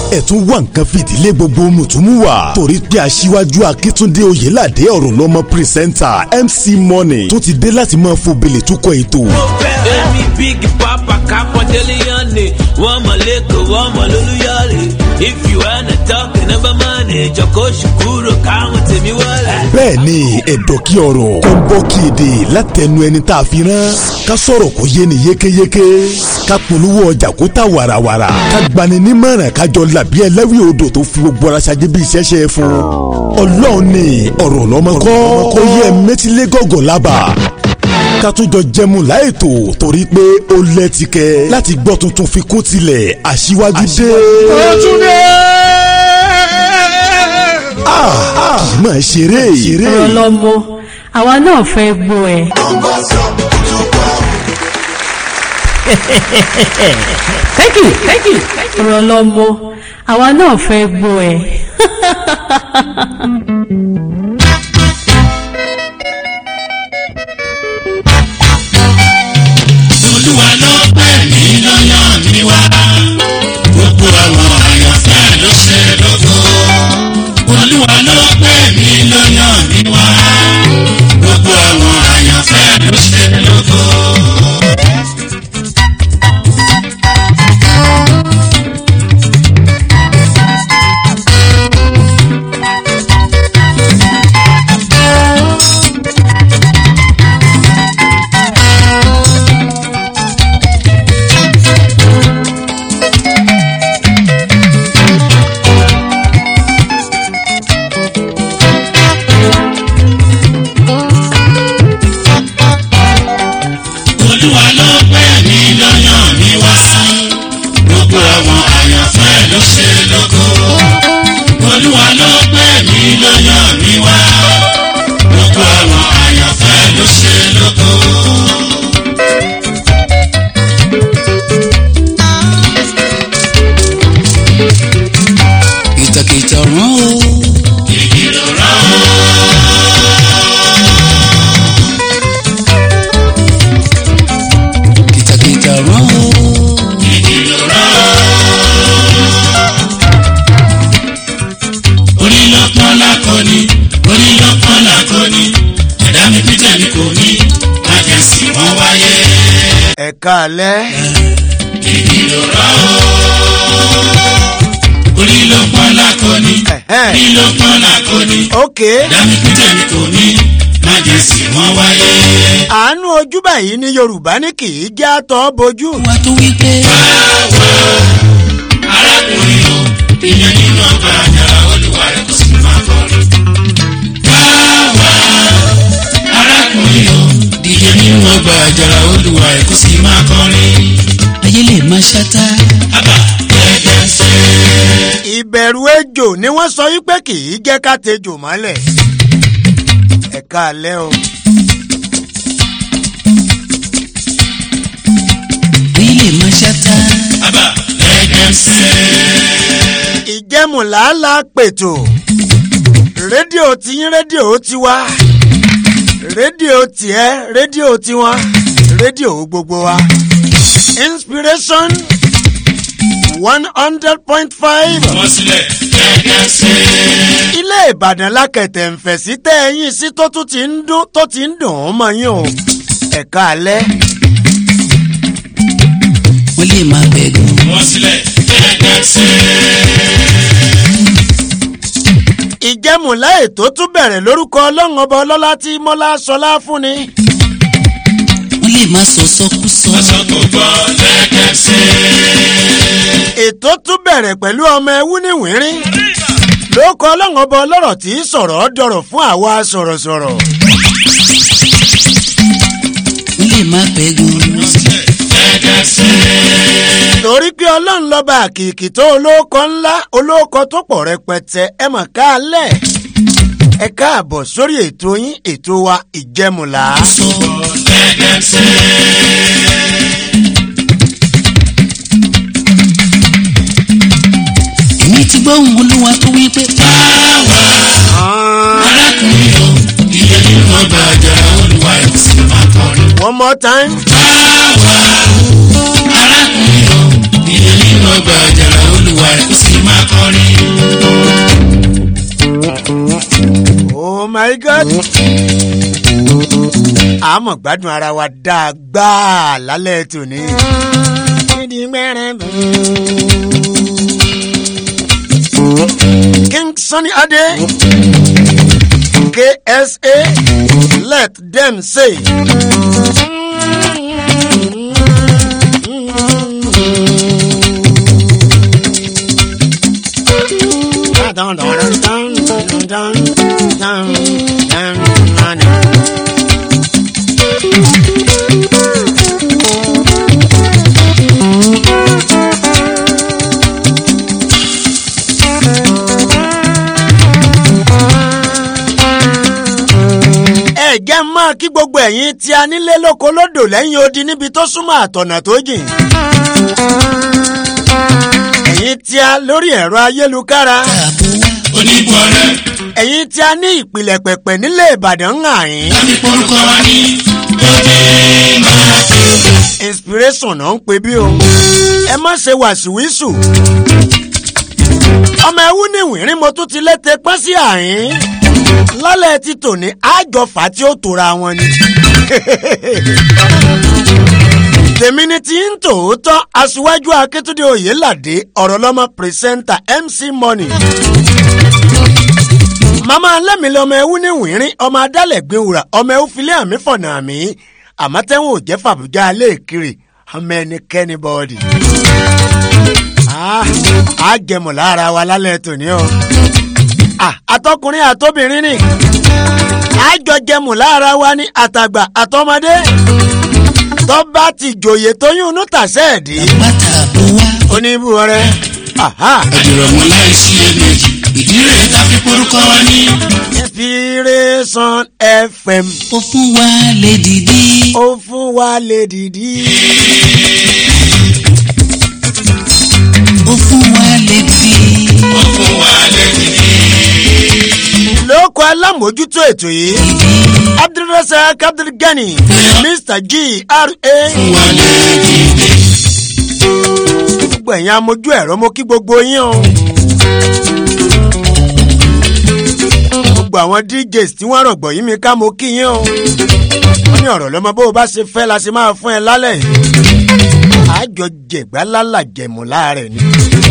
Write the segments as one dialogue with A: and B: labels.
A: ẹ tún wá nǹkan fìdílé gbogbo mùtúmùwà torí pé aṣíwájú akíntúndé oyèládé ọ̀rọ̀ lọ́mọ pírẹsẹ́ńtà mc money tó ti dé láti máa fòbìlì túkọ̀ ètò.
B: Èmi big papa kápọ́ndélé yánni, wọ́n mọ̀ lẹ́kọ̀ọ́, wọ́n mọ̀ lólúyọ̀lé. If you wanna talk number money, jọ̀kọ́ ṣùkúrò káwọn tèmi wọlé.
A: bẹ́ẹ̀ ni ẹ̀dọ̀ kí ọ̀rọ̀ kó ń bọ́ kí èdè látẹnu ẹni tá a fi rán ká sọ̀rọ̀ kó yé ni yékéyéké ká polówó ọjà kó ta wàràwàrà ká gbani nímọ̀ràn kájọ làbí ẹlẹ́wì odò tó fi gbogbo ara ṣáájú bí iṣẹ́ ṣe é fún ọlọ́run ni ọ̀rọ̀ lọ́mọ kọ́ kó yẹ mẹ́tílé gọ́gọ́ lábà ká tún jọ jẹmu láètò torí pé ó lẹ́tìkẹ́ láti gbọ́ tuntun fi kún tilẹ̀ aṣíwájú dé. Ah, ah, máa ṣeré ṣeré.
C: ọ̀rọ̀ lọ́mọ àwa náà fẹ́ gbọ́ ẹ. thank you thank you ọ̀rọ̀ lọ́mọ àwa náà fẹ́ gbọ́ ẹ.
D: olúwa ló pè mí lọ́yàn mi wá gbogbo àwọn àyànfẹ́ ló ṣe lógo olúwa ló pè mí lọ́yàn mi wá gbogbo àwọn àyànfẹ́ ló ṣe lógo. olúwa ló pè mí lọ́yàn mi wá gbogbo àwọn àyànfẹ́ ló ṣe lógo olúwa ló pè mí lọ́yàn mi wá gbogbo àwọn àyànfẹ́ ló ṣe lógo. kìtàkìtà rán o. kìkìrò rán o. kìtàkìtà rán o. kìkìrò rán o. onílọ́pọ̀n lákọni onílọ́pọ̀n lákọni ẹ̀dá mi pété mi kò ní májèsì wọ́n wáyé.
E: ẹ̀ka alẹ́
D: kìkìrò rán o. onílọ́pọ̀n lákọni
E: Ẹ̀hẹ́n.
D: onílọ́pọ̀n lákọni
E: ok
D: ẹ̀dá mi pété mi kò ní májèsì wọ́n wáyé.
E: àánú ojú báyìí ní yorùbá ní kì í já tọ́ bojú
D: wá tó wí pé. arákùnrin o ìyẹn nínú ọgbà àjàrà olùwà rẹ kò sì máa kọrin. wá arákùnrin o ìyẹn nínú ọgbà àjàrà olùwà rẹ kò sì máa kọrin. ayé lè máa ṣáta. àbá gẹ́gẹ́ ṣe.
E: ìbẹ̀rù ejò ni wọ́n sọ wípé kì í jẹ́ ká tejò mọ́lẹ̀ ẹ̀ka alẹ́ o
D: ayé lè máa ṣáta. àbá gẹ́gẹ́ ṣe.
E: ìjẹ́mùlàálà pètò rédíò tiyín rédíò tiwa rédíò tiẹ̀ rédíò tiwọn rédíò gbogbo wa inspiration one hundred point five
D: wọ́n sílẹ̀ gẹ́gẹ́ ṣe.
E: ilé ìbàdàn lákẹ̀tẹ̀ ń fẹ̀ sí tẹ́ ẹ̀yìn sí tó tún ti ń dún tó ti ń dùn ún mọ́ yín o ẹ̀ka alẹ́
D: wọ́n lè máa bẹ̀gùn. wọ́n sílẹ̀ gẹ́gẹ́ ṣe.
E: ìjẹ́mùlá ètò tún bẹ̀rẹ̀ lórúkọ ọlọ́run ọba ọlọ́lá tí mọ́lá sọlá fúnni
D: wọ́n lè máa sọ sọ́kúsọ. aṣọ kò gbọ́ gẹ́gẹ́ ṣe.
E: ètò tún bẹ̀rẹ̀ pẹ̀lú ọmọ ẹwú níwìnrín lórúkọ ọlọ́run ọba ọlọ́rọ̀ tí í sọ̀rọ̀ dọ̀rọ̀ fún àwa sọ̀rọ̀sọ̀rọ̀
D: wọ́n lè máa bẹ̀gùn. gẹ́gẹ́ ṣe.
E: torí pé ọlọ́run lọ́ba àkìkì tó olóko ńlá olóko tó pọ̀ rẹpẹtẹ ẹ mọ̀ ká lẹ̀ ẹ káàbọ̀ sórí ètò yín ètò wa ìjẹ́mùlá.
D: sọ gẹ́gẹ́ ṣe. èmi ti gbọ́ ohun olúwa tó wí pé. báwa arákùnrin o iye nínú ọgbà àjàrà olúwa ẹ̀ sì máa kọrin.
E: one more time.
D: báwa arákùnrin o iye nínú ọgbà àjàrà olúwa ẹ̀ sì máa
E: my god. àmọ̀ gbádùn ara wa dáadáa lálẹ́ tòní. king sunny ade ksa let them say. Dun, dun, dun, dun, dun, dun, dun, dun, dun, dun. ẹ jẹ́ mọ́ kí gbogbo ẹ̀yin tí a nílé lóko lódò lẹ́yìn odi níbi tó súnmọ́ àtọ̀nà tó jìn. ẹ̀yin tí a lórí ẹ̀rọ ayélujára.
D: onígbọ̀rẹ́
E: ẹ̀yin tí a ní ìpìlẹ̀ pẹ̀pẹ̀ nílé ìbàdàn ń hàn yín.
D: láti porúkọ wa ní lóde máa tó.
E: inspiration náà ń pè bí o. ẹ má ṣe wàṣíwíṣù. ọmọ ẹwú ní ìwìrín mo tún ti lété pẹ́ sí àyín. lálẹ́ ti tòní àjọfà tí ó tora wọn ni. tèmi ni ti ń tòótọ́ aṣíwájú akíntúndé oyèládé ọ̀rọ̀ lọ́mọ pírẹsẹ́ńtà mc money. màmá lẹ́mìlẹ́ ọmọ ẹwú ní ìwìrín ọmọ adálẹ̀ gbẹ̀wùrà ọmọ ẹwú filẹ̀ àmì fọ̀nà àmì àmọ́ tẹ́wọ̀n ò jẹ́ fàbújá alẹ́ ìkiri ọmọ ẹnikẹ́ni bọ́ọ̀dì. Ah, á jẹmọ̀ lára wa lálẹ́ tòní o. Ah, àtọkùnrin àtobìnrin ni àjọ jẹmọ̀ lára wa ní àtàgbà àtọmọdé tó bá ti jòyè tóyún inú tàṣẹ́ ẹ̀dí
D: bàtà bó wá.
E: oníbùrẹ́
D: àdìrọ̀mọ́ láì sí ẹ̀mẹ́jì ìdí rẹ̀ ta fi porúkọ wa ní.
E: inspiration fm
D: ó fún wa lè dìdí.
E: ó fún wa lè dìdí.
D: ó fún wa lè dìdí. ó fún wa lè dìdí.
E: lóko alámòójútó ètò yìí abdulrasaq abdulgani mr gra
D: wa lè dìdí.
E: gbogbo ẹ̀yin amójú ẹ̀rọ mo kí gbogbo yín o. gbogbo àwọn djs tí wọ́n rọ̀gbọ̀ yí mi ká mo kí yín o. wọ́n ní ọ̀rọ̀ lọ́mọ bó o bá ṣe fẹ́ la ṣe máa fún ẹ lálẹ́ yìí. àjọ jẹ̀gbá lálà jẹ̀mú láàrẹ̀ ni.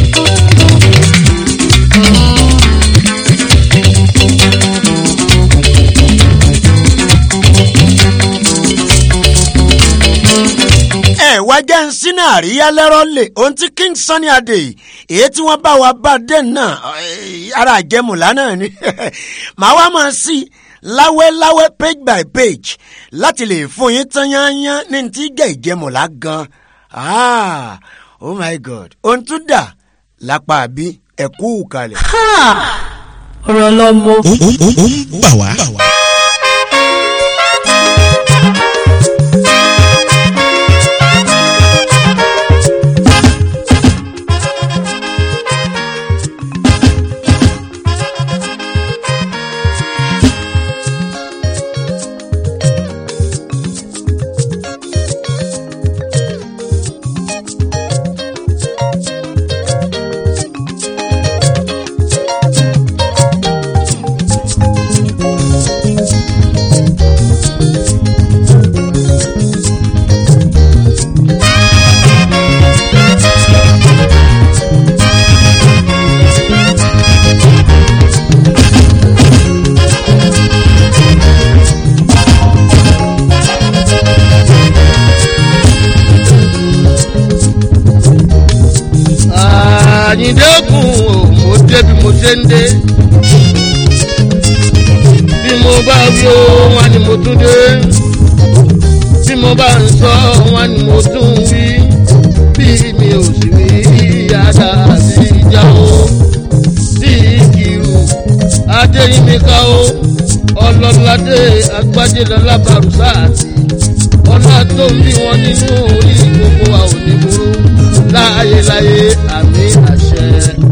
E: ẹ wá jẹ́ ń sínú àríyá lẹ́rọ́ lè ohun tí king sunny adé èyí tí wọ́n bá wa bá dé náà eh, ara àjẹmùlá náà ni màá wá máa sí láwẹ́láwẹ́ page by page láti lè fún yín tán yányán ní ti jẹ́ ìjẹmùlá gan ah oh my god ohun tún dà lápá àbí ẹ̀kú kalẹ̀.
C: Ha! ọ̀rọ̀ lọ́mọ.
F: ó ó ó ó ń bà wá.
G: àyíndékùn ò mo dé bí mo ṣe ń dé bí mo bá wí ó wọn ni mo tún dé bí mo bá ń sọ wọn ni mo tún wí bí mi ò sì wí yàrá sí ìjà o sí ìkìrù adéyínmíkà o ọlọ́ládé agbájẹ́lọ́lá barùsáàtì ọlá tó ń bí wọn nínú orí gbogbo wa ò ní burú láyéláyé àmì àṣẹ.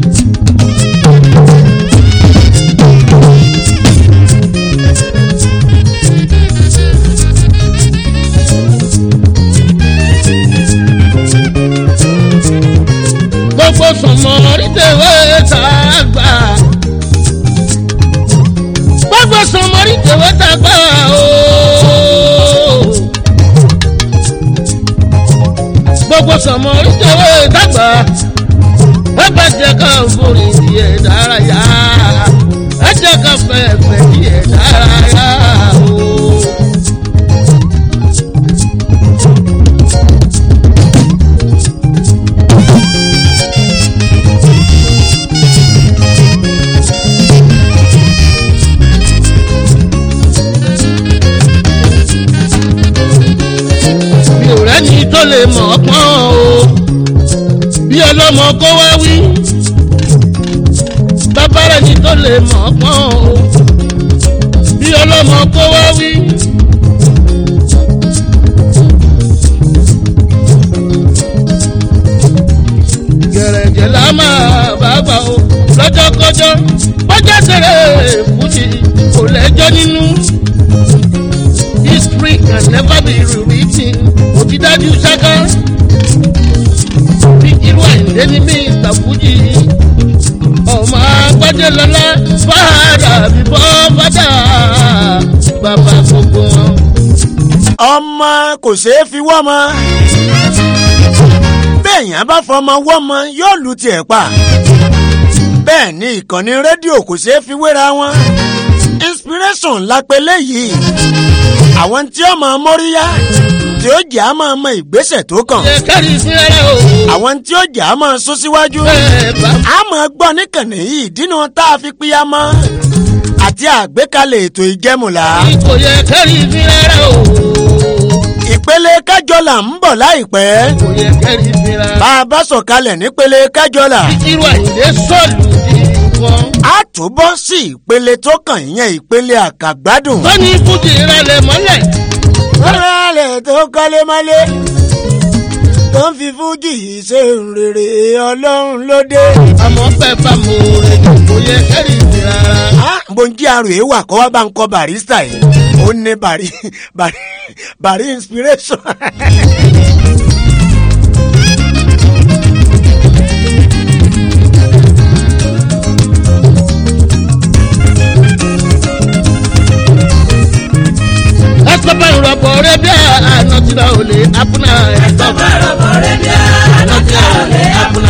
G: gbogbo sọmọ rítẹ̀wé tá a gbà. gbogbo sọmọ rítẹ̀wé. o. gbogbo sọmọ ìjọba ìdàgbà ẹgbẹ́ jẹ́ ká forí díẹ̀ dárayá ẹ jẹ́ ká fẹ́ẹ̀fẹ́ díẹ̀ dárayá o. mi ò rẹ́ni tó lè mọ̀ ọ́ pọ́n o bí ọlọ́mọ kó wá wí bàbá rẹ́ni tó lè mọ̀ ọ́ pọ́n o bí ọlọ́mọ kó wá wí. gẹ̀rẹ́gẹ̀ la máa bá gbà o lọ́jọ́kọ́jọ́ bọ́jà tẹ̀lé fújì kò lẹ́jọ́ nínú history can never be rewritten òdìdájú ṣáká bí irú àìlè ní mr fuji ọmọ agbájẹ lọlá fàdà bíbọ fàdà bàbá gbogbo wọn.
E: ọmọ kò ṣeé fi wọ́mọ bẹ́ẹ̀yàn bá fọmọ wọ́mọ yóò lu tiẹ̀ pa bẹ́ẹ̀ ni ìkànnì rédíò kò ṣeé fi wéra wọn inspiration lápẹ́lẹ́ yìí àwọn tí ó máa móríyá tí ó jẹ́ á máa mọ ìgbésẹ̀ tó kàn
G: ṣe kẹ́rì sí ẹrẹ́ o.
E: àwọn tí ó jẹ́ á máa sún síwájú
G: bẹ́ẹ̀ bá
E: a máa gbọ́ níkànnì yìí dínú tá a fi pínyà mọ́ àti àgbékalẹ̀ ètò ìjẹ́mùlá
G: kò yẹ kẹ́rì sí ẹrẹ́ o.
E: ìpele kájọlà ń bọ̀ láìpẹ́
G: kò yẹ kẹ́rì sí ẹrẹ́.
E: bá a bá sọ̀kalẹ̀ nípele kájọlà
G: irú àìlè sọ̀lù di nǹkan.
E: a túbọ̀ sí ìpele tó kàn ìyẹn ìpele àkàgbádùn.
G: tó ní fújì rẹ̀ lẹ̀ mọ́lẹ̀.
E: rálẹ̀ tó kọ́lé mọ́lé tó ń fi fújì ṣe rere ọlọ́run ló dé.
G: àmọ́ bẹ́ẹ̀ bá mo rẹ̀ kò yẹ kẹ́rì sí rárá.
E: bóńjí àrò èé wà kọ́ wá bá ń kọ́ barista yìí ó ní bari bari bari inspiration.
G: ẹsọ bá ìrọ̀bọ̀ rẹ bí àná tí náà ò lè apuna. ẹsọ bá ìrọ̀bọ̀ rẹ bí àná tí náà ò lè apuna.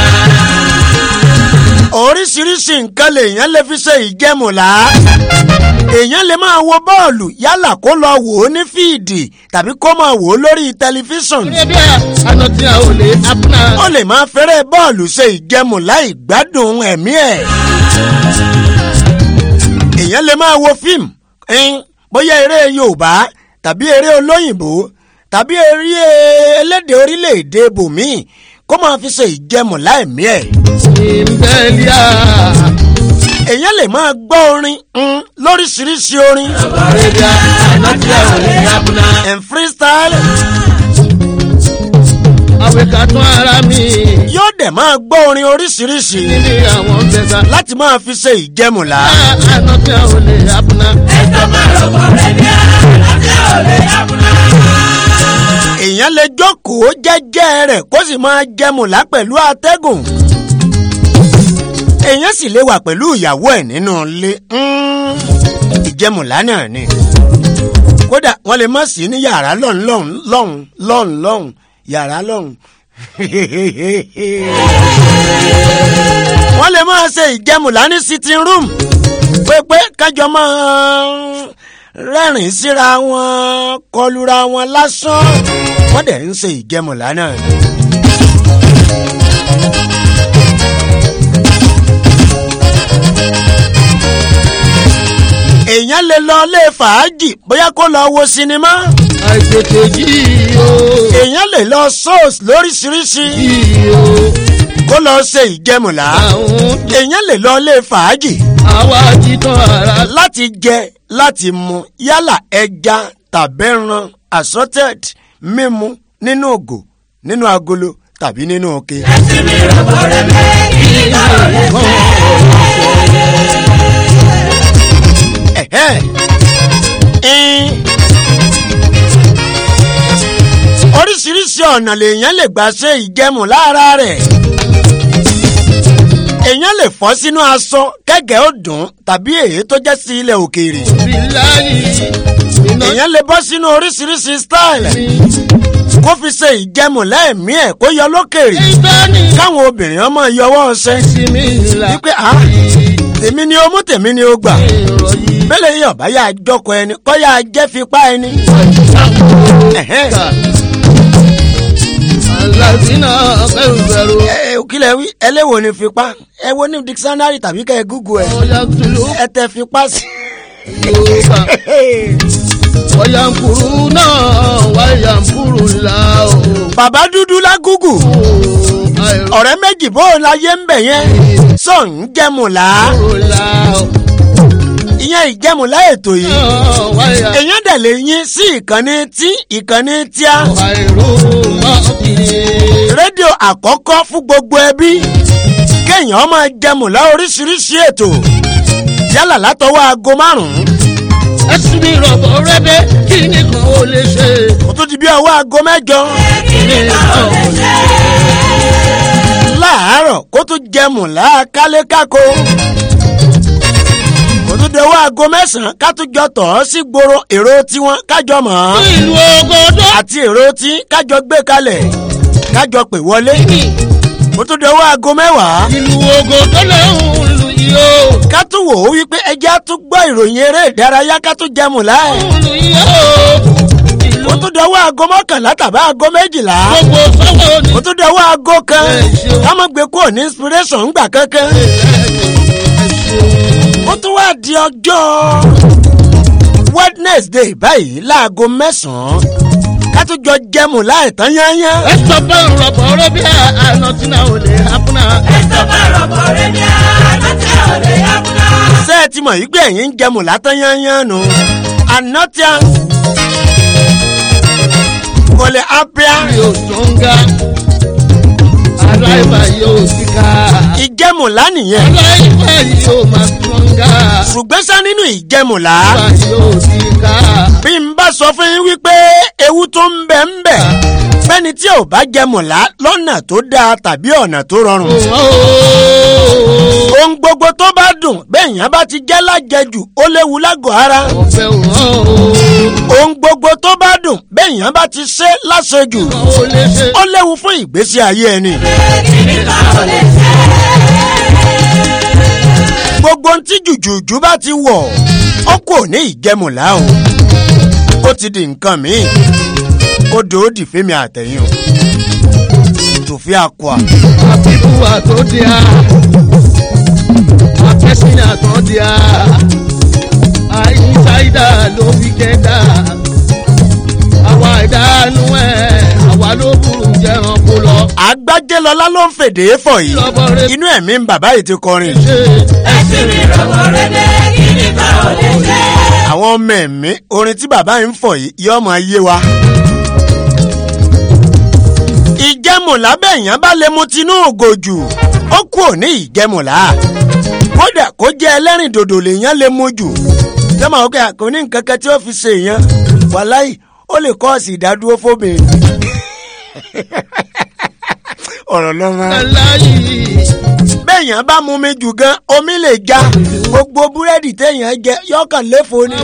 E: oríṣiríṣi nǹkan lèèyàn lè fi ṣe ìjẹmùlá èèyàn lè máa wo bọ́ọ̀lù yálà kó lọ wò ó ní fíìdì tàbí kó máa wò ó lórí tẹlifíṣàn
G: rẹ bí àná tí náà ò lè apuna.
E: ó lè máa fẹ́rẹ̀ bọ́ọ̀lù ṣe ìjẹmùlá ìgbádùn ẹ̀mí ẹ̀ èèyàn lè máa wo fíìmù ẹn, bóyá eré yorùbá tàbí eré olóyìnbó tàbí eré elédè orílẹ̀-èdè bòmíì kó máa fi ṣe ìjẹmùlá ẹ̀mí ẹ̀
G: ìmbẹ́líà.
E: èèyàn lè máa gbọ́ orin mm, lóríṣiríṣi orin
G: rẹ bí àná tí náà ò lè apuna.
E: and freestyle
G: àwẹ̀ká tún ara mi.
E: yóò dẹ̀ máa gbọ́ orin oríṣiríṣi
G: níbi àwọn bẹ̀sà.
E: láti máa fi ṣe ìjẹmùlá.
G: àná tí náà ò lè apuna. ẹsọ bá ìrọ̀bọ̀ rẹ bí àná tí náà ò lè apuna.
E: èèyàn lè jókòó jẹ́jẹ́ rẹ̀ kó sì máa jẹmùlá pẹ̀lú atẹ́gùn. èèyàn sì lè wà pẹ̀lú ìyàwó ẹ̀ nínú ilé. Mm, ìjẹmùlá náà ni. kódà wọ́n lè má sí ní yàrá lọ́hùn lọ́hùn lọ́hùn lọ́hùn lọ́hùn yàrá lọ́hùn. wọ́n lè máa ṣe ìjẹmùlá ní sitting room pépé kájọ máa rẹ́rìn síra wọn kọlura wọn lásán wọ́n dẹ̀ ń ṣe ìjẹmùlá náà. èèyàn lè lọ ilé fàájì bóyá kó lọ wo sinimá
G: àìtètè yìí o.
E: èèyàn lè lọ shows lóríṣiríṣi
G: yìí o.
E: kó lọ ṣe ìjẹmùlá
G: àwọn
E: èèyàn lè lọ ilé fàájì
G: àwa ti tán ara.
E: láti jẹ láti mu yálà ẹja tàbẹ́ran assorted mímu nínú ògò nínú agolo tàbí nínú òkè. Ẹ̀hẹ́. Ẹn. oríṣiríṣi ọ̀nà lèèyàn lè gbà ṣe ìjẹmù lára rẹ̀ èèyàn lè fọ́ sínú aṣọ kẹ́gẹ́ ó dùn tàbí èyí tó jẹ́ sí ilẹ̀ òkèèrè
G: bilayi iná
E: èèyàn lè bọ́ sínú oríṣiríṣi style
G: mi.
E: kó fi ṣe ìjẹmù lẹ́ẹ̀mí ẹ̀ kó yọ lókèrè
G: ìtọ́ni
E: káwọn obìnrin ọmọ yọwọ́ ọṣẹ
G: sí mi là.
E: wípé a tèmi ni o mú tèmi ni o gbà
G: ìròyìn
E: bẹ́lẹ̀ yìí ọ̀bá yà á jọkọ ẹni kọ́ yà á jẹ́ fipá ẹni. Ẹ̀hẹ́n.
G: alábìínà bẹ̀rù
E: ẹ ẹ kílẹ̀ wí ẹlẹ́wọ̀n ni fipá ẹ wo ní dictionary tàbí kẹ́ ẹ google ẹ
G: ọ̀yà tùlù
E: ẹ tẹ fipá sí.
G: yorùbá ọ̀yà ń kúrú náà wáyà ń kúrú là ó.
E: bàbá dúdú lá google
G: àìrò
E: ọ̀rẹ́ méjì bó o láyé ń bẹ̀ yẹn sọ ń jẹmùlá
G: là ó.
E: ìyẹn ìjẹmùlá ètò yìí
G: náà wáyà
E: èèyàn dẹ̀ lè yín sí ìkànnì tí ìkànnì tíá
G: àìrò mọ́ kiri.
E: rédíò àkọ́kọ́ fún gbogbo ẹbí kéèyàn máa jẹmùlá oríṣiríṣi ètò yálà látọwọ́ aago márùn-ún
G: ẹ̀sùn mi rọ̀bọ̀ rẹ́bẹ̀ kí ni kan ó lè ṣe.
E: kó tó di bí ọwọ́ aago mẹ́jọ
G: kí ni kan ó lè ṣe.
E: láàárọ̀ kó tó jẹmùlá kálékáko kó tó di ọwọ́ aago mẹ́sàn-án ká tó jọ tọ̀ ọ́ sí gbòòrò èrò tiwọn kájọ mọ̀ ọ́n
G: ìlú ògòdó.
E: àti èrò tí kájọ gbé kalẹ̀ kájọ pè wọlé kó tó di ọwọ́ aago mẹ́wàá
G: ìlú ògòdó lẹ́hùn ìlú yìí ó.
E: ká tún wò ó wípé ẹjẹ́ á tún gbọ́ ìròyìn eré ìdárayá ká tún jẹmùlá ẹ̀
G: ìlú yìí ó. ìlú
E: kó tó di ọwọ́ aago mọ́kànlá tàbí aago méjìlá
G: gbogbo sọ́wọ́ ni.
E: kó tó di ọwọ́ aago kan
G: Ẹ ṣeun.
E: ká má gbé kúrò ní inspiration ńgbà kankan ó tún wá di ọjọ́ wednesday báyìí láago mẹ́sàn-án ká tún jọ jẹmù láìtán yányán.
G: ẹ̀sọ́ bá ń rọ̀bọ̀ rẹ́bí àná tí náà ò lè hapuna.
E: ṣé ẹ ti mọ̀ yí pé ẹ̀yin ń jẹmù látán yányán nù. ànátíà kò lè ápíà
G: yóò sọ́ngá. aláìbá yóò síká.
E: ìjẹmùlá nìyẹn.
G: aláìbá yóò máa sọ́ngá.
E: ṣùgbọ́n sá nínú ìjẹmùlá
G: aláìbá yóò síká.
E: bí n bá sọ fún yín wípé ewu tó ń bẹ ń bẹ fẹ́ni tí ò bá jẹmùlá lọ́nà tó dáa tàbí ọ̀nà tó rọrùn. ohun gbogbo tó bá dùn bẹ́ẹ̀yàn bá ti jẹ́ lájẹjù ó léwu lágọ̀ọ́ ara.
G: ọ̀fẹ́ òun
E: ohun gbogbo tó bá dùn bẹ́ẹ̀yàn bá ti ṣe láṣejù
G: ó lè ṣe.
E: ó léwu fún ìgbésí ayé ẹni. gbogbo ohun tí jùjùjù bá ti wọ̀ ó kò ní ìjẹmùlá o ó ti di nǹkan míì ó dòódì fẹ́mi àtẹ̀yìn o tòfin àkọ́à
G: àbíkú àtòdìá àfẹ́sìn àtòdìá àìsáìdá ló fi kẹ́dà àwa ìdánù ẹ̀ àwa ló burú jẹran kó lọ.
E: agbájẹ́lọ́lá ló ń fèdè fọ̀ yìí
G: lọ́bọ̀ rẹ̀
E: inú ẹ̀mí ń bàbá yìí ti kọrin
G: ṣe
E: àwọn ọmọ ẹ̀mí orin tí bàbá yìí ń fọ̀ yìí yóò máa yé wa. ìjẹmùlá bẹ́ẹ̀yàn bá lè mu tinú ògòjù ó kú òní ìjẹmùlá kódà kó jẹ́ ẹlẹ́rìn dòdò lèèyàn lè mu jù sẹ́mà ó kẹ́ àkóní nǹkan kan tí ó fi ṣe èèyàn wàláì ó lè kọ́ọ̀sì ìdádúró fóbìnrin. ọ̀rọ̀ lọ́mọ
G: aláyì
E: bẹ́ẹ̀yàn bá mú mi jù gan omi lè já gbogbo búrẹ́dì téèyàn jẹ yọkàn léfo ni.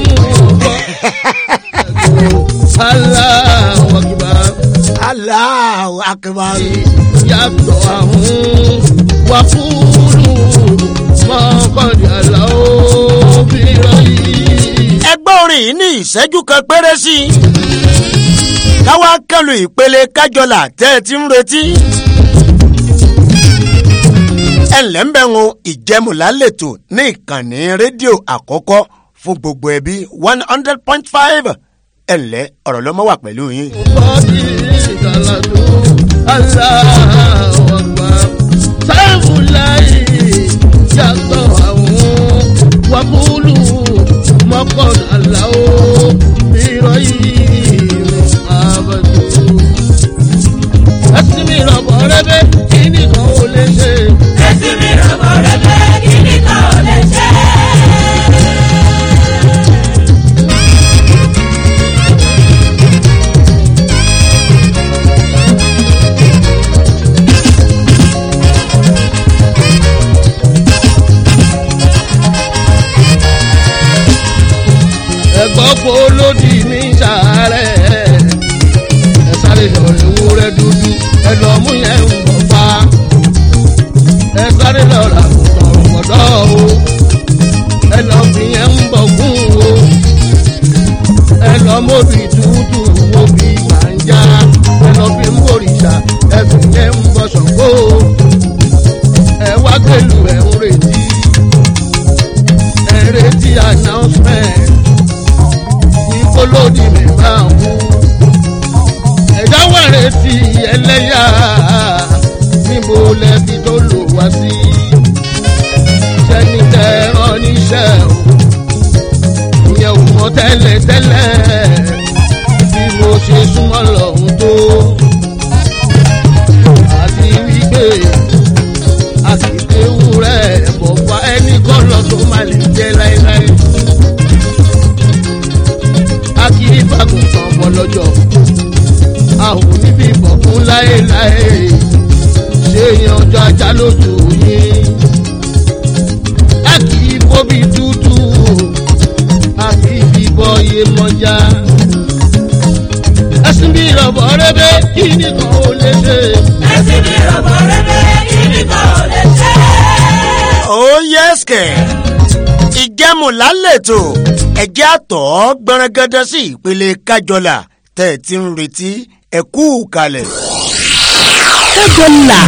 G: aláwọ̀kìbá
E: Allahu akbar.
G: yàtọ̀ àwọn wàkúrú mọ́kànlá aláwọ̀ bí rọ́yìn.
E: ẹgbẹ́ orin yìí ní ìṣẹ́jú kan péré sí i. káwá kẹlu ìpele kájọlà tẹ́ ẹ ti ń retí. ẹ ǹlẹ́ ń bẹ̀ wọn ìjẹmùlá lẹ́tọ̀ ní ìkànnì rédíò àkọ́kọ́ fún gbogbo ẹbí one hundred point five ẹ ǹlẹ́ ọ̀rọ̀ lọ́mọ wà pẹ̀lú yín.
G: bọ́dí ìdàlàdó aláwọ̀gbà sáàmù láyé yàtọ̀ àwọn wàkúlù mọ́kànlá ó mìíràn yìí àbàtò. ẹsìn mi rọ̀bọ̀ rẹ́bẹ̀ kí nìkan ó lè ṣe. já lójú yín. a kì í bóbi tútù a kì í bí bọ́ iye mọ́já. ẹ̀sìn bí ìrọ̀bọ̀ rẹ́bẹ̀ kí nìkan ò lè ṣe.
F: ẹ̀sìn mi rọ̀bọ̀ rẹ̀bẹ̀ kí nìkan ò lè ṣe.
E: ó yẹ́sìkẹ̀ ìjẹ́mu lálẹ́tò ẹ̀jẹ̀ àtọ̀ gbọ̀nrẹ́gẹ́dẹ́ sí ìpele kájọlà tẹ̀ ẹ̀ ti ń retí ẹ̀kú kalẹ̀.
C: kájọlà.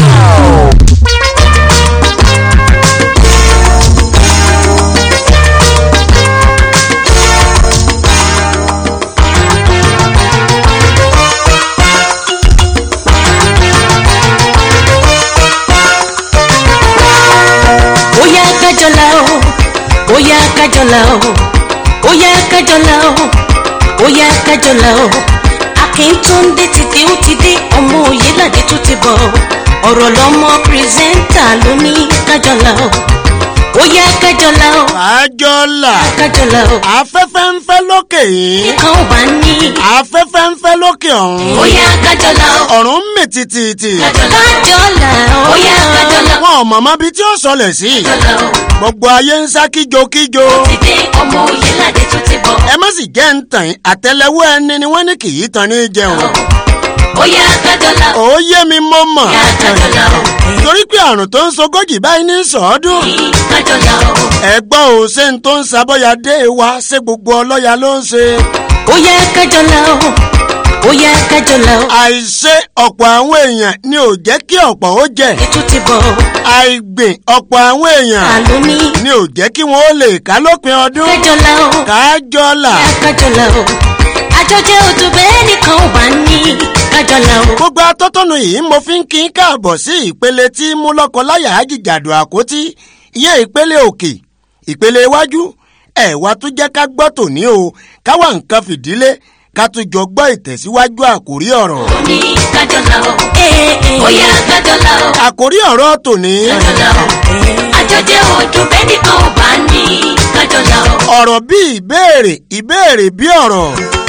H: Oya kájọlá o, oya kájọlá o, oya kájọlá o, oya kájọlá o. Akíntúndé ti dé ó ti dé, ọmọ Oyèládé tó ti bọ̀. Ọ̀rọ̀ lọmọ pírẹsẹ́ńtà ló ní kájọlá o. Oya kájọlá o,
E: kájọlà
H: kájọlá o.
E: afẹ́fẹ́ ń fẹ́ lókè yìí
H: Kan ò bá ní.
E: afẹ́fẹ́ ń fẹ́ lókè ọ̀hún
H: Oya kájọlá o,
E: ọ̀run ń mì tìtìtì
H: kájọlá o. Oya kájọlá o,
E: wọn ò mọ̀mọ́ bí tí ó sọlẹ̀ sí
H: kájọlá o.
E: gbogbo ayé ń sá kíjokíjo
H: Ti dé ọmọ Oyèládé tó ti bọ̀.
E: ẹ má sì jẹ́ ń tàn yín, àtẹ́lẹwọ́ ẹni ni wọ́n ní kì í tan ní jẹun
H: Oya kájọlá o,
E: ó yé mi mo mọ̀
H: oya kájọlá o.
E: torí pé àrùn tó ń sogójì báyìí ní sọ́ọ́dún
H: Kájọlá o.
E: ẹ̀gbọ́n ò ṣe ń tó ń sabọ́yadé wa ṣé gbogbo ọlọ́ya ló ń ṣe
H: Oya kájọlá o, oya kájọlá o.
E: àìṣe ọ̀pọ̀ àwọn èèyàn ni ò jẹ́ kí ọ̀pọ̀ ó jẹ
H: Ètò ti bọ̀,
E: àìgbìn ọ̀pọ̀ àwọn èèyàn
H: àlọ́ ní.
E: ni ò jẹ́ kí wọ́n ó lè ká lópin ọdún
H: Kájọlá o,
E: kájọlà
H: oya kájọlá o. Àjọjẹ odò bẹ́ẹ̀ nìkan ò bá ní. Kájọlá o,
E: gbogbo atótónu yìí mo fi ń kí n káàbọ̀ sí ìpele tí mú lọ́kọ láyà ájìjàdù àkótí iye ìpele òkè ìpele iwájú ẹ̀wà tó jẹ́ ká gbọ́ tòní o káwa nǹkan fìdílé ká tún jọ gbọ́ ìtẹ̀síwájú àkórí ọ̀rọ̀.
H: ní kájọlá o. Oya kájọlá o,
E: àkórí ọ̀rọ̀ tòní
H: kájọlá o. Àjọjẹ odò bẹ́ẹ̀ nìkan ò bá ní. Kájọlá o.
E: ọ̀rọ̀ bí ìbéèrè ìbéèrè bí ọ̀rọ̀.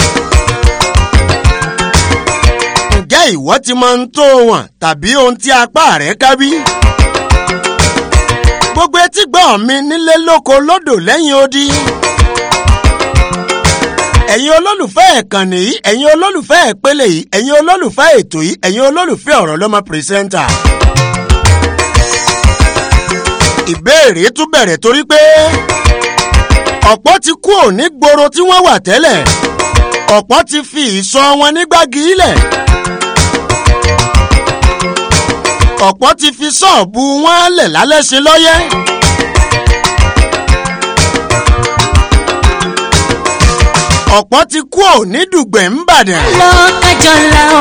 E: ǹjẹ́ ìwọ ti máa ń tó wọn tàbí ohun tí apá rẹ̀ ká bí? gbogbo etí gbọ́ mi nílé lóko lódò lẹ́yìn odi. ẹ̀yin olólùfẹ́ ẹ̀kànnì yìí ẹ̀yin olólùfẹ́ ìpele yìí ẹ̀yin olólùfẹ́ ètò yìí ẹ̀yin olólùfẹ́ ọ̀rọ̀ lọ́mọ pírẹsẹ́ńtà. ìbéèrè tún bẹ̀rẹ̀ torí pé ọ̀pọ̀ ti kú òní gbòòrò tí wọ́n wà tẹ́lẹ̀ ọ̀pọ̀ ti fi ìsọ wọn nígbàgì ilẹ̀ ọ̀pọ̀ ti fi ṣọ́ọ̀bù wọn lẹ̀ lálẹ́ ṣe lọ́yẹ́. ọ̀pọ̀ ti kú òní dùgbẹ̀ ń bàdàn.
H: lọ kájọlá o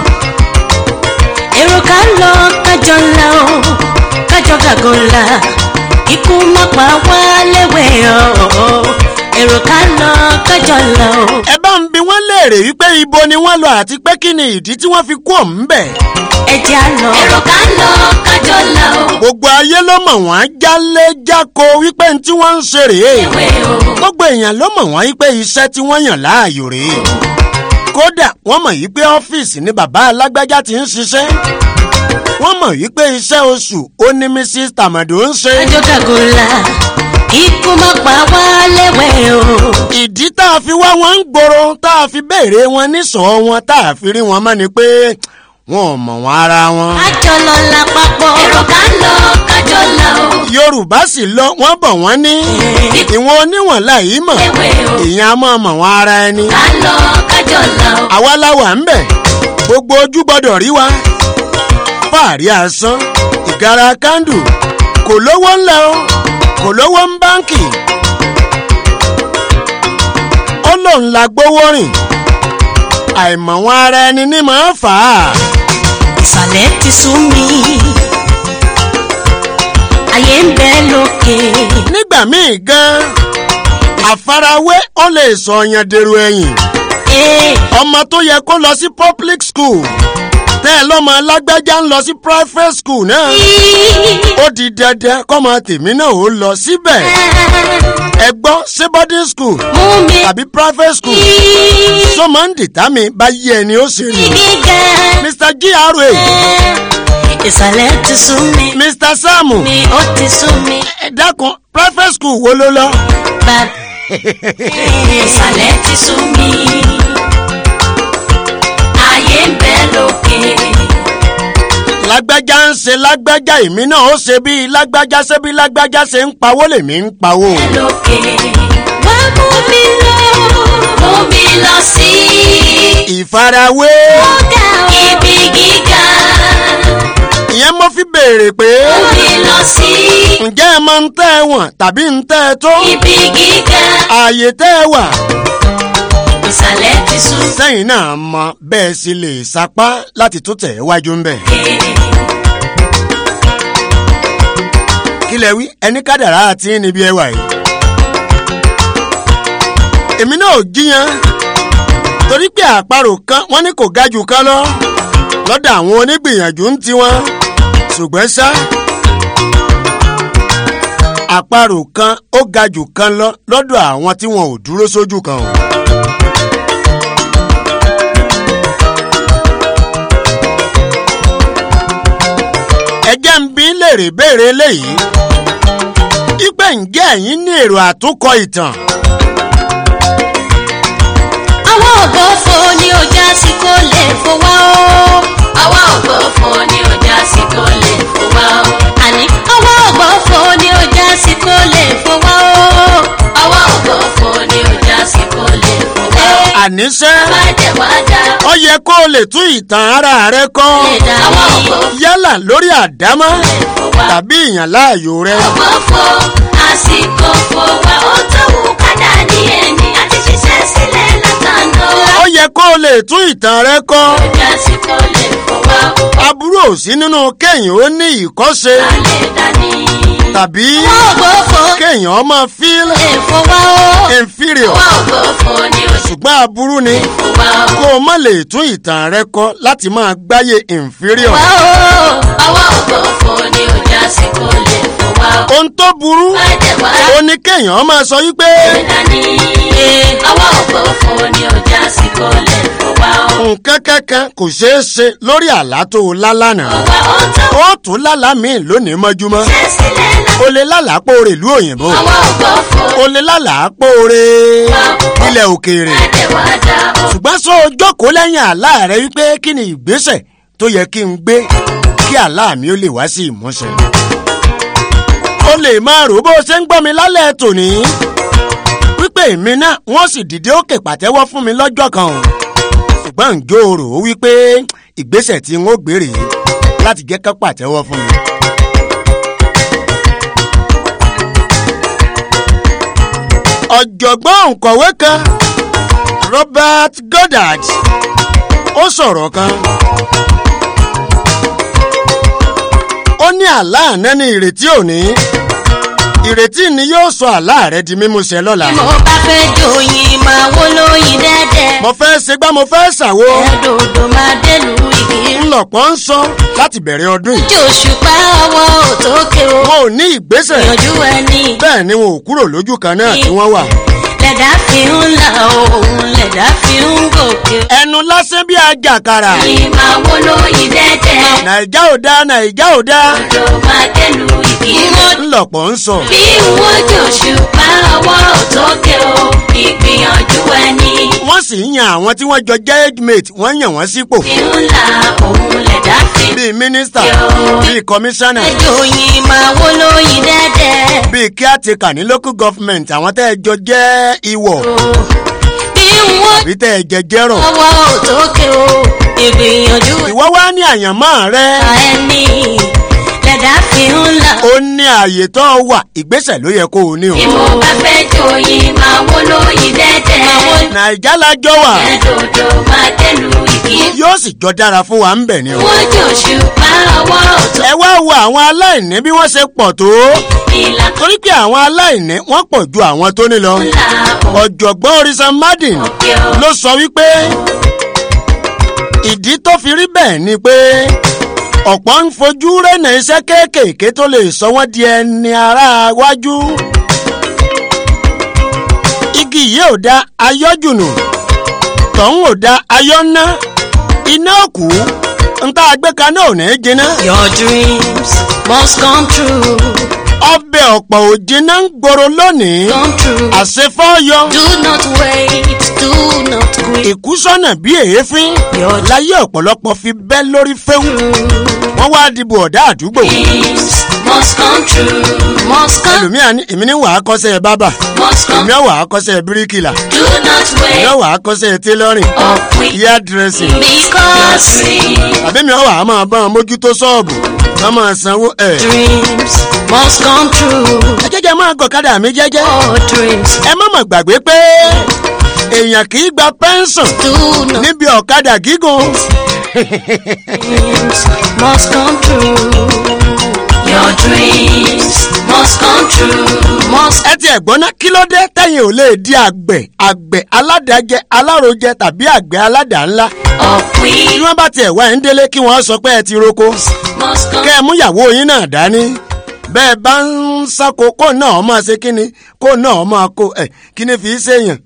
H: èrò ká lọ kájọlá o kájọ gàgọ́lá ikú má pa wá léwẹ̀ o èrò ká lọ kájọlá o.
E: ẹ bá ń bi wọ́n léèrè wípé ibo ni wọ́n lọ àti pé kí ni ìdí tí wọ́n fi kú òun bẹ̀.
H: ẹ jẹ́ á lọ. èrò ká lọ kájọlá o.
E: gbogbo ayé ló mọ̀ wọ́n jálé jáko wípé ní tí wọ́n ń ṣe rèé.
H: ewé o.
E: gbogbo èèyàn ló mọ̀ wọ́n wípé iṣẹ́ tí wọ́n yàn láàyò rèé. kódà wọ́n mọ̀ wípé ọ́fíìsì ni bàbá alágbájá ti ń ṣiṣẹ́. wọ́n mọ̀ wípé iṣẹ́ oṣù ó ní mrs tamado ń ṣe.
H: kájọ gàgọ́lá ikú má pa wá léwẹ̀ o.
E: ìdí tá a fi wá wọn ń gbòòrò tá a fi béèrè wọn níṣọ́ wọn tá a fi rí wọn mọ́ ni pé wọn ò mọ̀ wọn ara wọn.
H: kájọlọ lápapọ̀. èrò ká lọ kájọlá o.
E: yorùbá sì lọ wọ́n bọ̀ wọ́n ní ìwọ̀n oníwọ̀n láì mọ̀
H: ewé o.
E: ìyẹn a máa mọ̀ wọn ara ẹni.
H: ká lọ kájọlá o.
E: àwa la wà ń bẹ̀ gbogbo ojú gbọ́dọ̀ rí wa fàárí asán ìgara kándù kò lówó ńlẹ̀ o kò lówó ń báǹkì ó lòun la gbówó rìn àìmọ̀ wọn ara ẹni ní máa fà á
H: ìsàlẹ̀ ti sú mi ayé ń bẹ lókè
E: nígbà míì gan àfarawé ó lè sọ ọyàn dèrò ẹ̀yìn
H: ee
E: ọmọ tó yẹ kó lọ sí public school tẹ́ ẹ lọ́mọ alágbájá ń lọ sí private school náà ó di dandan kọ́mọ tèmi náà ó lọ síbẹ̀ ẹ gbọ́ ṣé boarding school
H: mú mi
E: tàbí private school tó máa ń dìtà mi bá yí ẹni ó ṣe rìn
H: gíga
E: mr gra
H: ìsàlẹ̀ ti sún mi
E: mr samu
H: mi ó ti sún mi
E: ẹ dákun private school wo ló lọ.
H: bá ìsàlẹ̀ ti sún mi ayé ń bẹ lókè
E: lágbájá ń ṣe lágbájá èmi náà ó ṣe bí lágbájá ṣe bí lágbájá ṣe ń pawó lèmi ń pawó.
H: lókè wá mú mi lọ mú mi lọ sí
E: ìfarawé
H: ọ̀gá ibi gíga
E: ìyẹn mo fi béèrè pé
H: mú mi lọ sí
E: ǹjẹ́ ẹ máa ń tẹ́ ẹ wọ̀n tàbí ń tẹ́ ẹ tó
H: ibi gíga
E: ààyè tẹ́ ẹ wà
H: ìsàlẹ̀ ti sún
E: sẹ́yìn náà mọ bẹ́ẹ̀ sì lè sapá láti tó tẹ̀ wájú ń bẹ̀. kí lẹ wí ẹni kádàrá àti níbi ẹwà yìí. èmi náà ò jiyàn torí pé àparò kan wọ́n ní kò ga jù kan lọ lọ́dọ̀ àwọn onígbìyànjú ń tiwọn ṣùgbọ́n ṣá àparò kan ó ga jù kan lọ lọ́dọ̀ àwọn tí wọn ò dúró sójú kan o. ẹjẹ́ ń bí léèrè béèrè eléyìí ipe ǹjẹ́ ẹ̀yin ní èrò àtúnkọ ìtàn
H: àwọn ògbófo ni ó já sí kó lè fowá o. àwọn ògbófo ni ó já sí kó lè fowá o. àní àwọn ògbófo ni ó já sí kó lè fowá o. àwọn ògbófo ni ó já sí kó lè fowá o.
E: àníṣe
H: má jẹ́ wá dá
E: ó yẹ kó o lè tún ìtàn ara rẹ kọ́
H: lè dá àwọn ògbófo
E: yálà lórí àdámọ́
H: lè fowá o.
E: tàbí ìyàn láàyò rẹ
H: ògbófo àsìkò fowá ó tó wù kádà ní ẹni àti ṣiṣẹ́ sílẹ̀ látàná.
E: ó yẹ kó o lè tún ìtàn rẹ kọ́
H: ó já sí kó lè fowá o.
E: aburú ò sí nínú kéèyàn ó ní ìkọ́ṣe
H: alẹ́ dání.
E: tàbí
H: ògbófo
E: kéèyàn máa feel
H: lè fowá o.
E: inferior
H: wá ògbófo ni ó sì
E: ṣùgbọ́n aburú ni
H: fowá o.
E: kó o má lè tún ìtàn rẹ kọ́ láti máa gbáyé inferior.
H: wá o. ọwọ́ ògbófo ni ó já sí kó lè fowá o.
E: ohun tó burú
H: má jẹ́ wá
E: ó ní kéèyàn máa sọ wípé
H: dání. ọwọ́ ògbófo ni ó já sí kó lè fowá o.
E: nǹkan kankan kò ṣeé ṣe lórí àlá tó o lá lánàá
H: wá ó tó
E: ó tún lálàá míì lónìí mọ́júmọ́
H: ṣe sílẹ̀ náà.
E: o lè lálàá pòórè ìlú òyìnbó
H: ọwọ́ ògbófo
E: o lè lálàá pòórè ilẹ̀ òkèèrè
H: má jẹ́ wá dá o.
E: ṣùgbọ́n sọ jókòó lẹ́yìn àlá rẹ wípé kí ni ìgbésẹ̀ tó yẹ kí n gbé kí àlá mi ó lè wá sí ìmúṣẹ. o lè máa rò bó o ṣe ń gbọ́ mi lálẹ́ tòní wípé èmi náà wọ́n sì dìde òkè pàtẹ́wọ́ fún mi lọ́jọ́ kan o ṣùgbọ́n ǹjọ́ o rò ó wípé ìgbésẹ̀ tí n ó gbé rèé láti jẹ́ ká pàtẹ́wọ́ fún mi. ọ̀jọ̀gbọ́n òǹkọ̀wé kan Robert Goddard ó sọ̀rọ̀ kan ó ní àlá àná ní ìrètí òní ìrètí ni yóò sọ àlá rẹ di mímúṣẹ lọ́la
H: mo bá fẹ́ jòyìn máa wó lóyin dẹ́dẹ́.
E: mo fẹ́ ṣe gbá mo fẹ́ ṣàwo
H: ẹ̀ẹ́dòdò máa délùú ìkírí.
E: ńlọpọ̀ ń sọ láti bẹ̀rẹ̀ ọdún yìí
H: jòṣùpá ọwọ́ òtókè o.
E: wọn ò ní ìgbésẹ̀
H: ìyànjú ẹni.
E: bẹ́ẹ̀ ni wọn ò kúrò lójú kan náà tí wọ́n wà
H: lẹ̀dá fi ń la òun lẹ̀dá fi ń gòkè.
E: ẹnu lásán bí àjàkàrà
H: ẹ̀yin máa wó lóyin dẹ́dẹ́.
E: nàìjà ò dá nàìjà ò dá
H: odò máa délùú ìkírí.
E: ńlọpọ̀ ń sọ
H: bí wọ́n jòṣùpá ọwọ́ òtókè o. ìgbìyànjú ẹni.
E: wọ́n sì ń yan àwọn tí wọ́n jọ jẹ́ age mate wọ́n yàn wọ́n sípò
H: fi ń la òun lẹ̀dá fi ń
E: bíi mínísítà bíi kọmíṣánná
H: ẹjọ́yìn máa wó lóyin dẹ́dẹ́.
E: bíi caretaker ní local government àwọn tẹ́ ẹ jọ jẹ́ ìwọ̀
H: bí wọ́n
E: bí tẹ́ ẹ jẹ jẹ́rọ̀
H: ọwọ́ òtókè o. ìgbìyànjú
E: ìwọ́ wá ní àyànmọ́ rẹ
H: ẹ̀ka ẹni lẹ̀dá fi ń la.
E: ó ní ààyè tó wà ìgbésẹ̀ ló yẹ kó o ní o
H: bí mo bá fẹ́ jòyìn máa wó lóyin dẹ́dẹ́.
E: nàìjà lájọ wà
H: ẹ̀dòdò máa dẹ́lu ìkí.
E: yóò sì jọ dára fún wa ń bẹ̀ ni o
H: wọ́n jòṣùpá ọwọ́ òtókè
E: ẹ wá wo àwọn aláìní bí wọ́n ṣe pọ̀ tó
H: ìlà
E: torí pé àwọn aláìní wọ́n pọ̀ ju àwọn tó ní lọ
H: ńlá
E: ọ̀jọ̀gbọ́n orisa madin
H: òkè o.
E: ló sọ wípé ìdí tó fi rí bẹ́ẹ̀ ni pé ọ̀pọ̀ ń fojú rẹ́nà iṣẹ́ kéékèèké tó lè sọ wọ́n di ẹni ara wájú. igi yìí ò da ayọ́jùnù tọ̀hún ò da ayọ́ná iná òkú n tá a gbé kaná ò ní jiná.
H: Your dreams must come true.
E: ọbẹ̀ ọ̀pọ̀ ò jiná ń gbòòrò lónìí.
H: Come true.
E: àṣefọ́yọ.
H: Do not wait. Do not quit.
E: ìkúsọ́nà bí èéfín.
H: Your
E: láyé ọ̀pọ̀lọpọ̀ fi bẹ́ lórí fẹ́hùn. wọ́n wá dìbò ọ̀dà àdúgbò.
H: dreams must come true. Must come.
E: ẹlòmíà ní èmi ní wàá kọ́sẹ́ bábà.
H: Must
E: èmi
H: come.
E: ọ̀ wàá kọ́sẹ́ bíríkìlà.
H: Do not
E: èmi
H: wait.
E: ọ̀ wàá kọ́sẹ́ tailoring.
H: Or quit.
E: hair dressing.
H: Because
E: tàbí mi ọ̀ wàá máa bá wọn mójútó ṣọ́ọ̀bù. wọ́n máa sanwó ẹ̀.
H: dreams must come true.
E: ẹ jẹ́jẹ́ máa gọ̀kadà mi jẹ́jẹ́.
H: Your dreams
E: ẹ má mọ̀ gbàgbé pé èèyàn kì í gba pẹ́ńsọ̀n
H: do not
E: níbi ọ̀kadà gígùn.
H: dreams must come true. Your dreams must come true. Must
E: ẹ ti ẹ̀gbọ́n ná kí ló dé tẹ̀yìn ò lè di àgbẹ̀ àgbẹ̀ aládàájẹ alárojẹ tàbí àgbẹ̀ aládàá ńlá.
H: or
E: bí
H: quit.
E: wọ́n bá tiẹ̀ wá ń délé kí wọ́n sọ pé ẹ ti roko
H: Must come.
E: kẹ́ ẹ mú ìyàwó yín náà dání bẹ́ẹ̀ bá ń sáko kó náà máa ṣe kíni kó náà máa kó ẹ̀ kíni fi í ṣèyàn.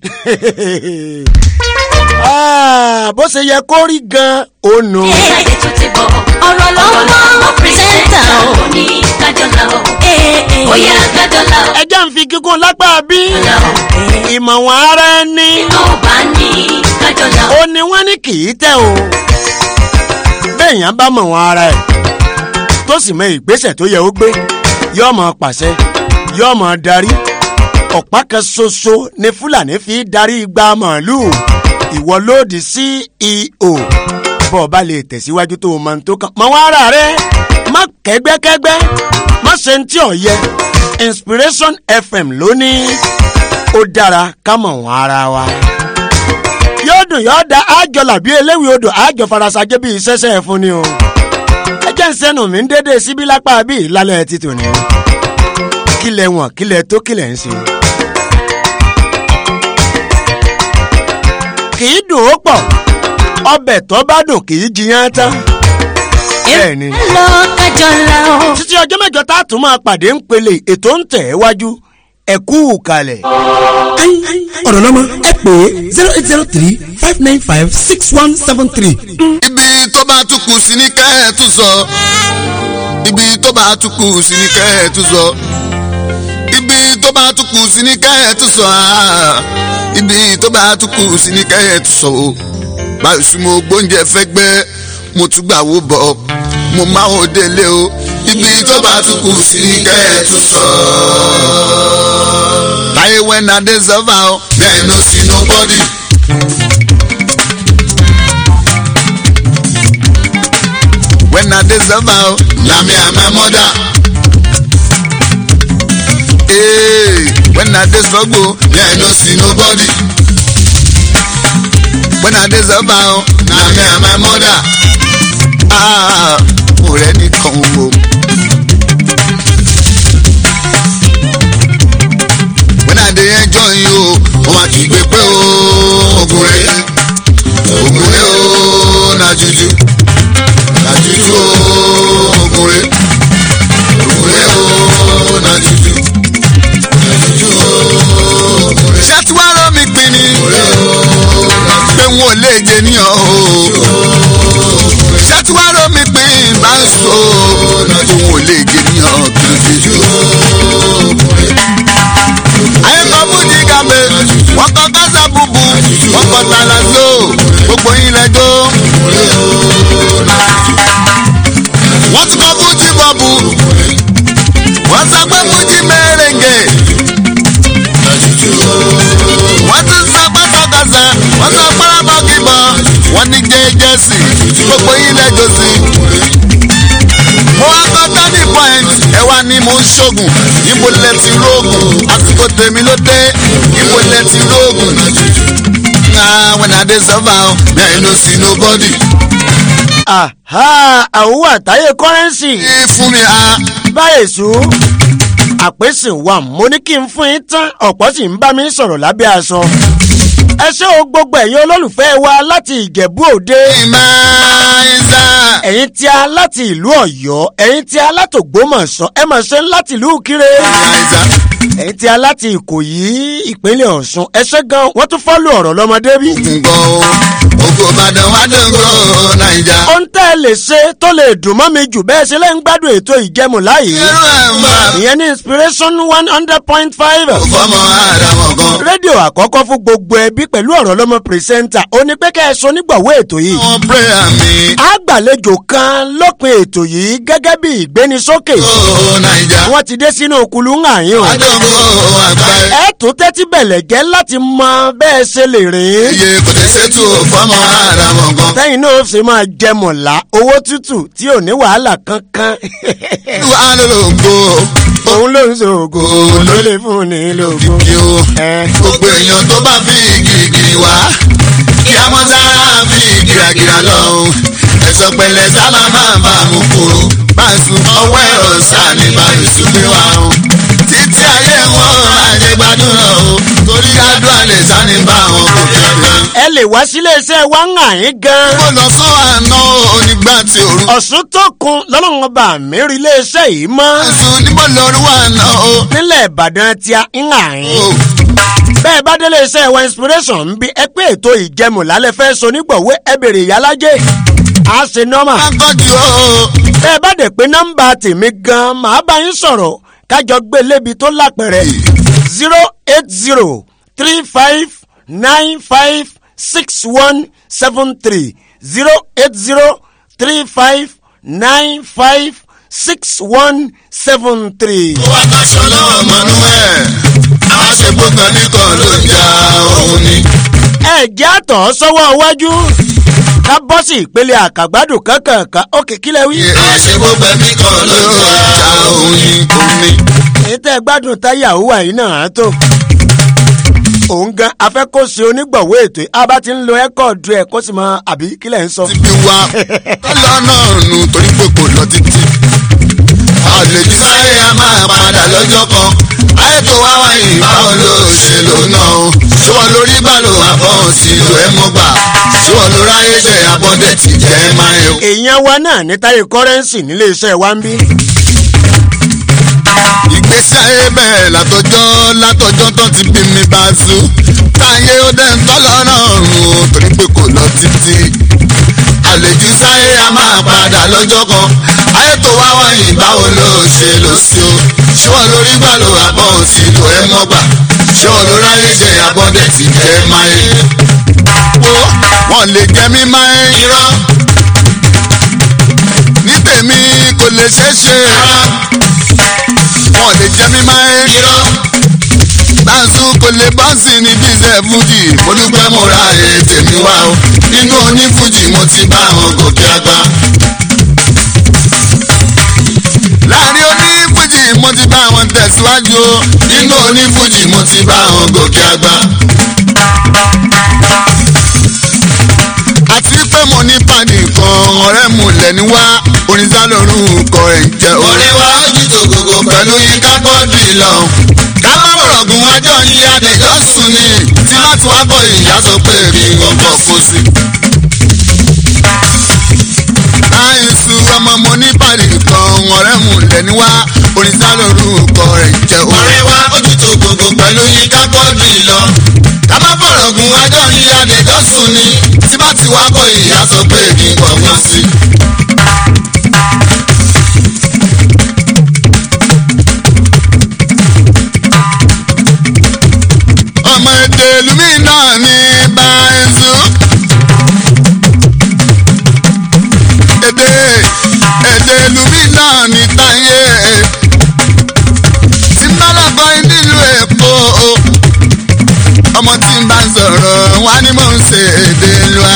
E: Ah, bó ṣe yẹ kó rí gan-an ó nù.
H: Ṣáde tó ti bọ̀. Ọ̀rọ̀ lọ́wọ́ pírẹ́sẹ̀ntà o. Ní kájọ́lá o. Bóyá kájọ́lá o.
E: ẹ jẹ́ ń fi kíkún lápá bí ìmọ̀wọ̀n ara ẹni
H: Tó bá ní kájọ́lá o.
E: ó ní wọ́n ní kì í tẹ̀ o. béèyàn bá mọ̀ wọn ara ẹ̀ tó sì mọ ìgbésẹ̀ tó yẹ ó gbé yóò mọ pàṣẹ yóò mọ darí ọ̀pá kan ṣoṣo ni fúlàní fi darí igba màálùú ìwọ lòdì ceo bọ́ ọ bá lè tẹ̀síwájú tó o máa ń tó kàn mọ̀ wọn ara rẹ má kẹ́gbẹ́kẹ́gbẹ́ má ṣe ń tí ò yẹ inspiration fm lónìí ó dára ká mọ̀ wọn ara wa yóò dùn yóò da àjọ làbí eléwì odò àjọ farasajẹ bíi sẹsẹ fún ni o ẹjẹ ń sẹnu mi ń dédé síbí lápá bíi lálẹ́ títò ní kílẹ̀ wọ̀n kílẹ̀ tó kílẹ̀ ń ṣe. kì í dùn ó pọ̀ ọbẹ̀ tó bá dùn kì í jiyàn tán. bẹ́ẹ̀ ni
H: Lọ kájọ́lá o.
E: títí ọjọ́ mẹ́jọ tá a tún máa pàdé ń pele ètò ń tẹ̀ ẹ́ wájú ẹ̀kú kalẹ̀.
A: ọ̀rọ̀ lọ́mọ ẹ pè é zero eight zero three five nine five six one seven three.
G: ibi tó bá tún kù sí ní kẹ́ẹ̀tù sọ ibi tó bá tún kù sí ní kẹ́ẹ̀tù sọ ibi tó bá tún kù sí ní kẹ́ẹ̀tù sọ ah. ibi tó bá tún kù sí ní kẹ́ẹ̀tù sọ o báyìí sún mo gbóúnjẹ fẹ́ gbẹ́ mo tún gbà wó bọ̀ mo máa ń délé o ibi tó bá tún kù sí ní kẹ́ẹ̀tù sọ. láyé wẹ́n adé sọ́fà o bẹ́ẹ̀ ló sí nobody. when I dey suffer o. Na me and my mother. Hey, when I dey struggle, me I no see nobody. When I dey suffer o, na me and my mother. Ah, ọ̀rẹ́ nìkan o. When I dey enjoy you, wọ́n máa kì í gbé pé o. Ogun rẹ̀, ogun rẹ̀ o, na juju nàjújú ògùnrè ògùnrè ó nàjújú nàjújú ògùnrè. ṣé tí wàá rán mi pin ni pé n ò lè jẹ níyàn o ṣé tí wàá rán mi pin bá ń so pé n ò lè jẹ níyàn kìrìkìrì. ayé kan fújì gàmbé wọn kọ kásá búbu wọn kọ tàlàsó gbogbo yín lẹjọ wọ́n tún kọ́ fújì bọ́ọ̀bù wọ́n sọ pé fújì mẹ́rẹ̀ǹgẹ̀ wọ́n tún sọ pé kọ́kọ́sẹ̀ wọ́n sọ pé rábọ́kìbọ̀ wọ́n ní jẹ́jẹ́sì gbogbo yín lẹ́jọ́ sí. mo wá kọ́ turning point ẹ wá ní mo ń ṣoògùn ibo lẹ ti rógùn àsìkò tèmi ló dé ibo lẹ ti rógùn. Ah, when I dey suffer, oh, me I no see nobody.
E: Àhá àwòwò àtàyè kọ́rẹ́nsì
G: Ẹ fún mi ah.
E: báyìí sùn àpèsè wà mo ní kí n fún yín tán ọ̀pọ̀ sì ń bá mi sọ̀rọ̀ lábẹ́ aṣọ. ẹ ṣé o gbogbo ẹ̀yin olólùfẹ́ wa láti ìjẹ̀bú òde
G: Ìmáìsà.
E: ẹ̀yin tí a láti ìlú ọ̀yọ́ ẹ̀yin tí a látògbómọ̀ṣọ́ ẹ mà ṣe ń láti ìlú kire
G: Ìmáìsà.
E: ẹ̀yin tí a láti ìkòyí ìpínlẹ̀ ọ̀ṣun ẹṣẹ́ gan wọ́n tún fọ́lù ọ̀rọ̀ lọ́mọdé bí.
I: nǹkan o ògo ìbàdàn wà dóńgó naija.
E: ohun tẹ́ ẹ lè ṣe tó lè dùn mọ́ mi jù bẹ́ẹ̀ ṣe lẹ́ ń gbádùn ètò ìjẹmù láàyè.
I: irú ẹ̀ ń bá
E: ìyẹn ní inspiration one hundred point five.
I: fọmọ àdàmọ̀ kan.
E: rédíò àkọ́kọ́ fún gbogbo ẹbí pẹ̀lú ọ̀rọ̀ lọ́mọ pírẹsẹ́ńtà ó ní pé kẹ́ ẹ sọ nígbàwó ètò yìí.
I: àwọn prayer mi.
E: àgbàlejò kan lópin ètò yìí gẹ́gẹ́ bí ìgbénisókè.
I: ó naija.
E: wọ́n ti dé sínú kulú ń hàn yín o.
I: wà dóńgó àgbáyé.
E: ẹ tún tẹ́tí bẹ̀lẹ̀ jẹ́ láti mọ bẹ́ẹ̀ ṣe lè rìn.
I: iye kò tẹ̀ ṣètò fọmọ àdàmọ̀ kan.
E: tẹ́yìn náà ṣe máa jẹ mọ̀lá owó tútù tí ò ní wàhálà kankan.
I: wà á lò lóńgó.
E: òun ló ń ṣoògùn ló lè fún ní lóògùn.
I: kí o.
E: ẹ
I: gbogbo èèyàn tó bá fi gírígírí wá. kí a mọ́ sára fi gíragíra lọ. ẹ̀sọ́ pẹ̀lẹ́ sábà máa bá a mú kúrò. báṣu ọwọ́ ẹ̀rọ sáà ní báyìí súnmí wa o. títí ayé wọn ayé gbádùn lọ o. torí adùn àlè sáni bá wọn kò kéde.
E: ẹ lè wá sílé iṣẹ́ wa ń hàn yín gan.
I: mo lọ sọ àná onígbà tí òru.
E: ọ̀sùn tó kun lọ́lọ́run ọba mi rí ilé iṣẹ́ yìí mọ́.
I: ẹ̀sùn níbo lóru wà náà o.
E: nílẹ̀ ìbàdàn tí a ń hàn yín.
I: o
E: bẹ́ẹ̀ bá délé iṣẹ́ wa inspiration ń bí ẹ pé ètò ìjẹmù lálẹ́ fẹ́ so nígbọ̀wé ẹ bèrè ìyálájẹ́ a ṣe nọ́mà.
I: akọ́jú o.
E: bẹ́ẹ̀ bá dẹ̀ pé nọ́mbà tèmi gan màá bá yín sọ̀rọ̀ kájọ gbé lébi tó lápẹ̀rẹ̀ zero eight zero three five nine five six one seven three zero eight zero three five nine five six one seven three.
I: ó wá káṣọ lọ́wọ́ mọ́nú ẹ̀. àwọn àṣepọ̀ kan nìkan ló ń ja òun ni.
E: ẹ jẹ́ àtọ̀ sọ́wọ́ iwájú ká bọ́ sí ìpele àkàgbádùn kankan òkè kílẹ̀ wí.
I: àwọn àṣepọ̀ kan nìkan ló ń ja òun ni. òun ni.
E: èyí tẹ́ ẹ gbádùn táyà òwúwà yìí náà á tó. òun gan afẹ́kọ̀ọ́sẹ̀ onígbọ̀wọ́ ètò yìí a bá ti ń lo ẹ́kọ̀ọ̀dù ẹ̀ kó sì mọ àbí kílẹ̀ ń sọ.
I: ti fi wá lọ́nà nù torí pé kò lọ títí. àlejò sáré a máa padà lọ́jọ́ kan. ayé tó wá wáyé báwo ló ṣe lò náà o. ṣé wọn lórí bàlò àbọ̀ sí ìlú ẹ̀ mọ́ gbà. ṣé wọn lórí ayé jẹ́ abọ́dẹ̀ tí jẹ́ máa ń.
E: èèyàn wa náà ní táyé kọ́rẹ́ǹsì nílé iṣẹ́ wa ń bí.
I: ìgbésí ayé bẹ́ẹ̀ látọjọ́ látọjọ́ tó ti bí mi bá sú táyé ó dẹ̀ ń tọ́ lọ́nà ọ̀run o torí pé kò lọ títí àlejò sáyé a máa padà lọ́jọ́ kan ayé tó wá wáyé báwo ló ṣe lò sí o ṣé wọn lórí gbà ló àbọ̀ sí lò ẹ́ mọ́ gbà ṣé wọn lórí ayé jẹ abọ́dẹ̀ tí jẹ́ máa yé wo wọn lè jẹ mí máa ń irọ́ ní tèmi kò lè ṣeé ṣe wọn lè jẹ mí máa ń irọ́ gbàǹsù kò lè bọ́ǹsì ní bíṣẹ̀ fújì mo dúpẹ́ mo ra èrè tèmi wá o nínú onífújì mo ti bá àwọn gòkè àgbà. láàrin onífújì mo ti bá àwọn tẹ̀síwájú o nínú onífújì mo ti bá àwọn gòkè àgbà. àti pé mo ní pàdé kan ọ̀rẹ́ mu lẹ́ni wá oníṣà lórun kọ ẹ̀ ń jẹ́ o. ọ̀rẹ́ wa ó jí tògógó pẹ̀lú yín ká bọ́ọ̀dì lọ. ká má bọ̀rọ̀ gun wájọ́ ní adẹ́jọ́ sùn ni tí má tún wá bọ̀ ìyá sọ pé èmi gbọ̀ngàn kó sí. àìsù ọmọ mo ní pàdé kan ọ̀rẹ́ mu lẹ́ni wá oníṣà lórun kọ ẹ̀ ń jẹ́ o. ọ̀rẹ́ wa ó jí tògógó pẹ̀lú yín ká bọ́ọ̀dì lọ. ká má bọ̀rọ̀ gun wájọ́ ní adẹ́jọ́ sùn ni tí bá ti wá bọ̀ ìyá sọ pé èmi gbọ̀ngàn sí. ọmọ èdè lumi náà ní báyìí èdè èdè lumi náà ní táyé tí mbálàbọ̀ nílùú èkó ọmọ tí n bá ń sọ̀rọ̀ wá ní mò ń ṣe èdè lua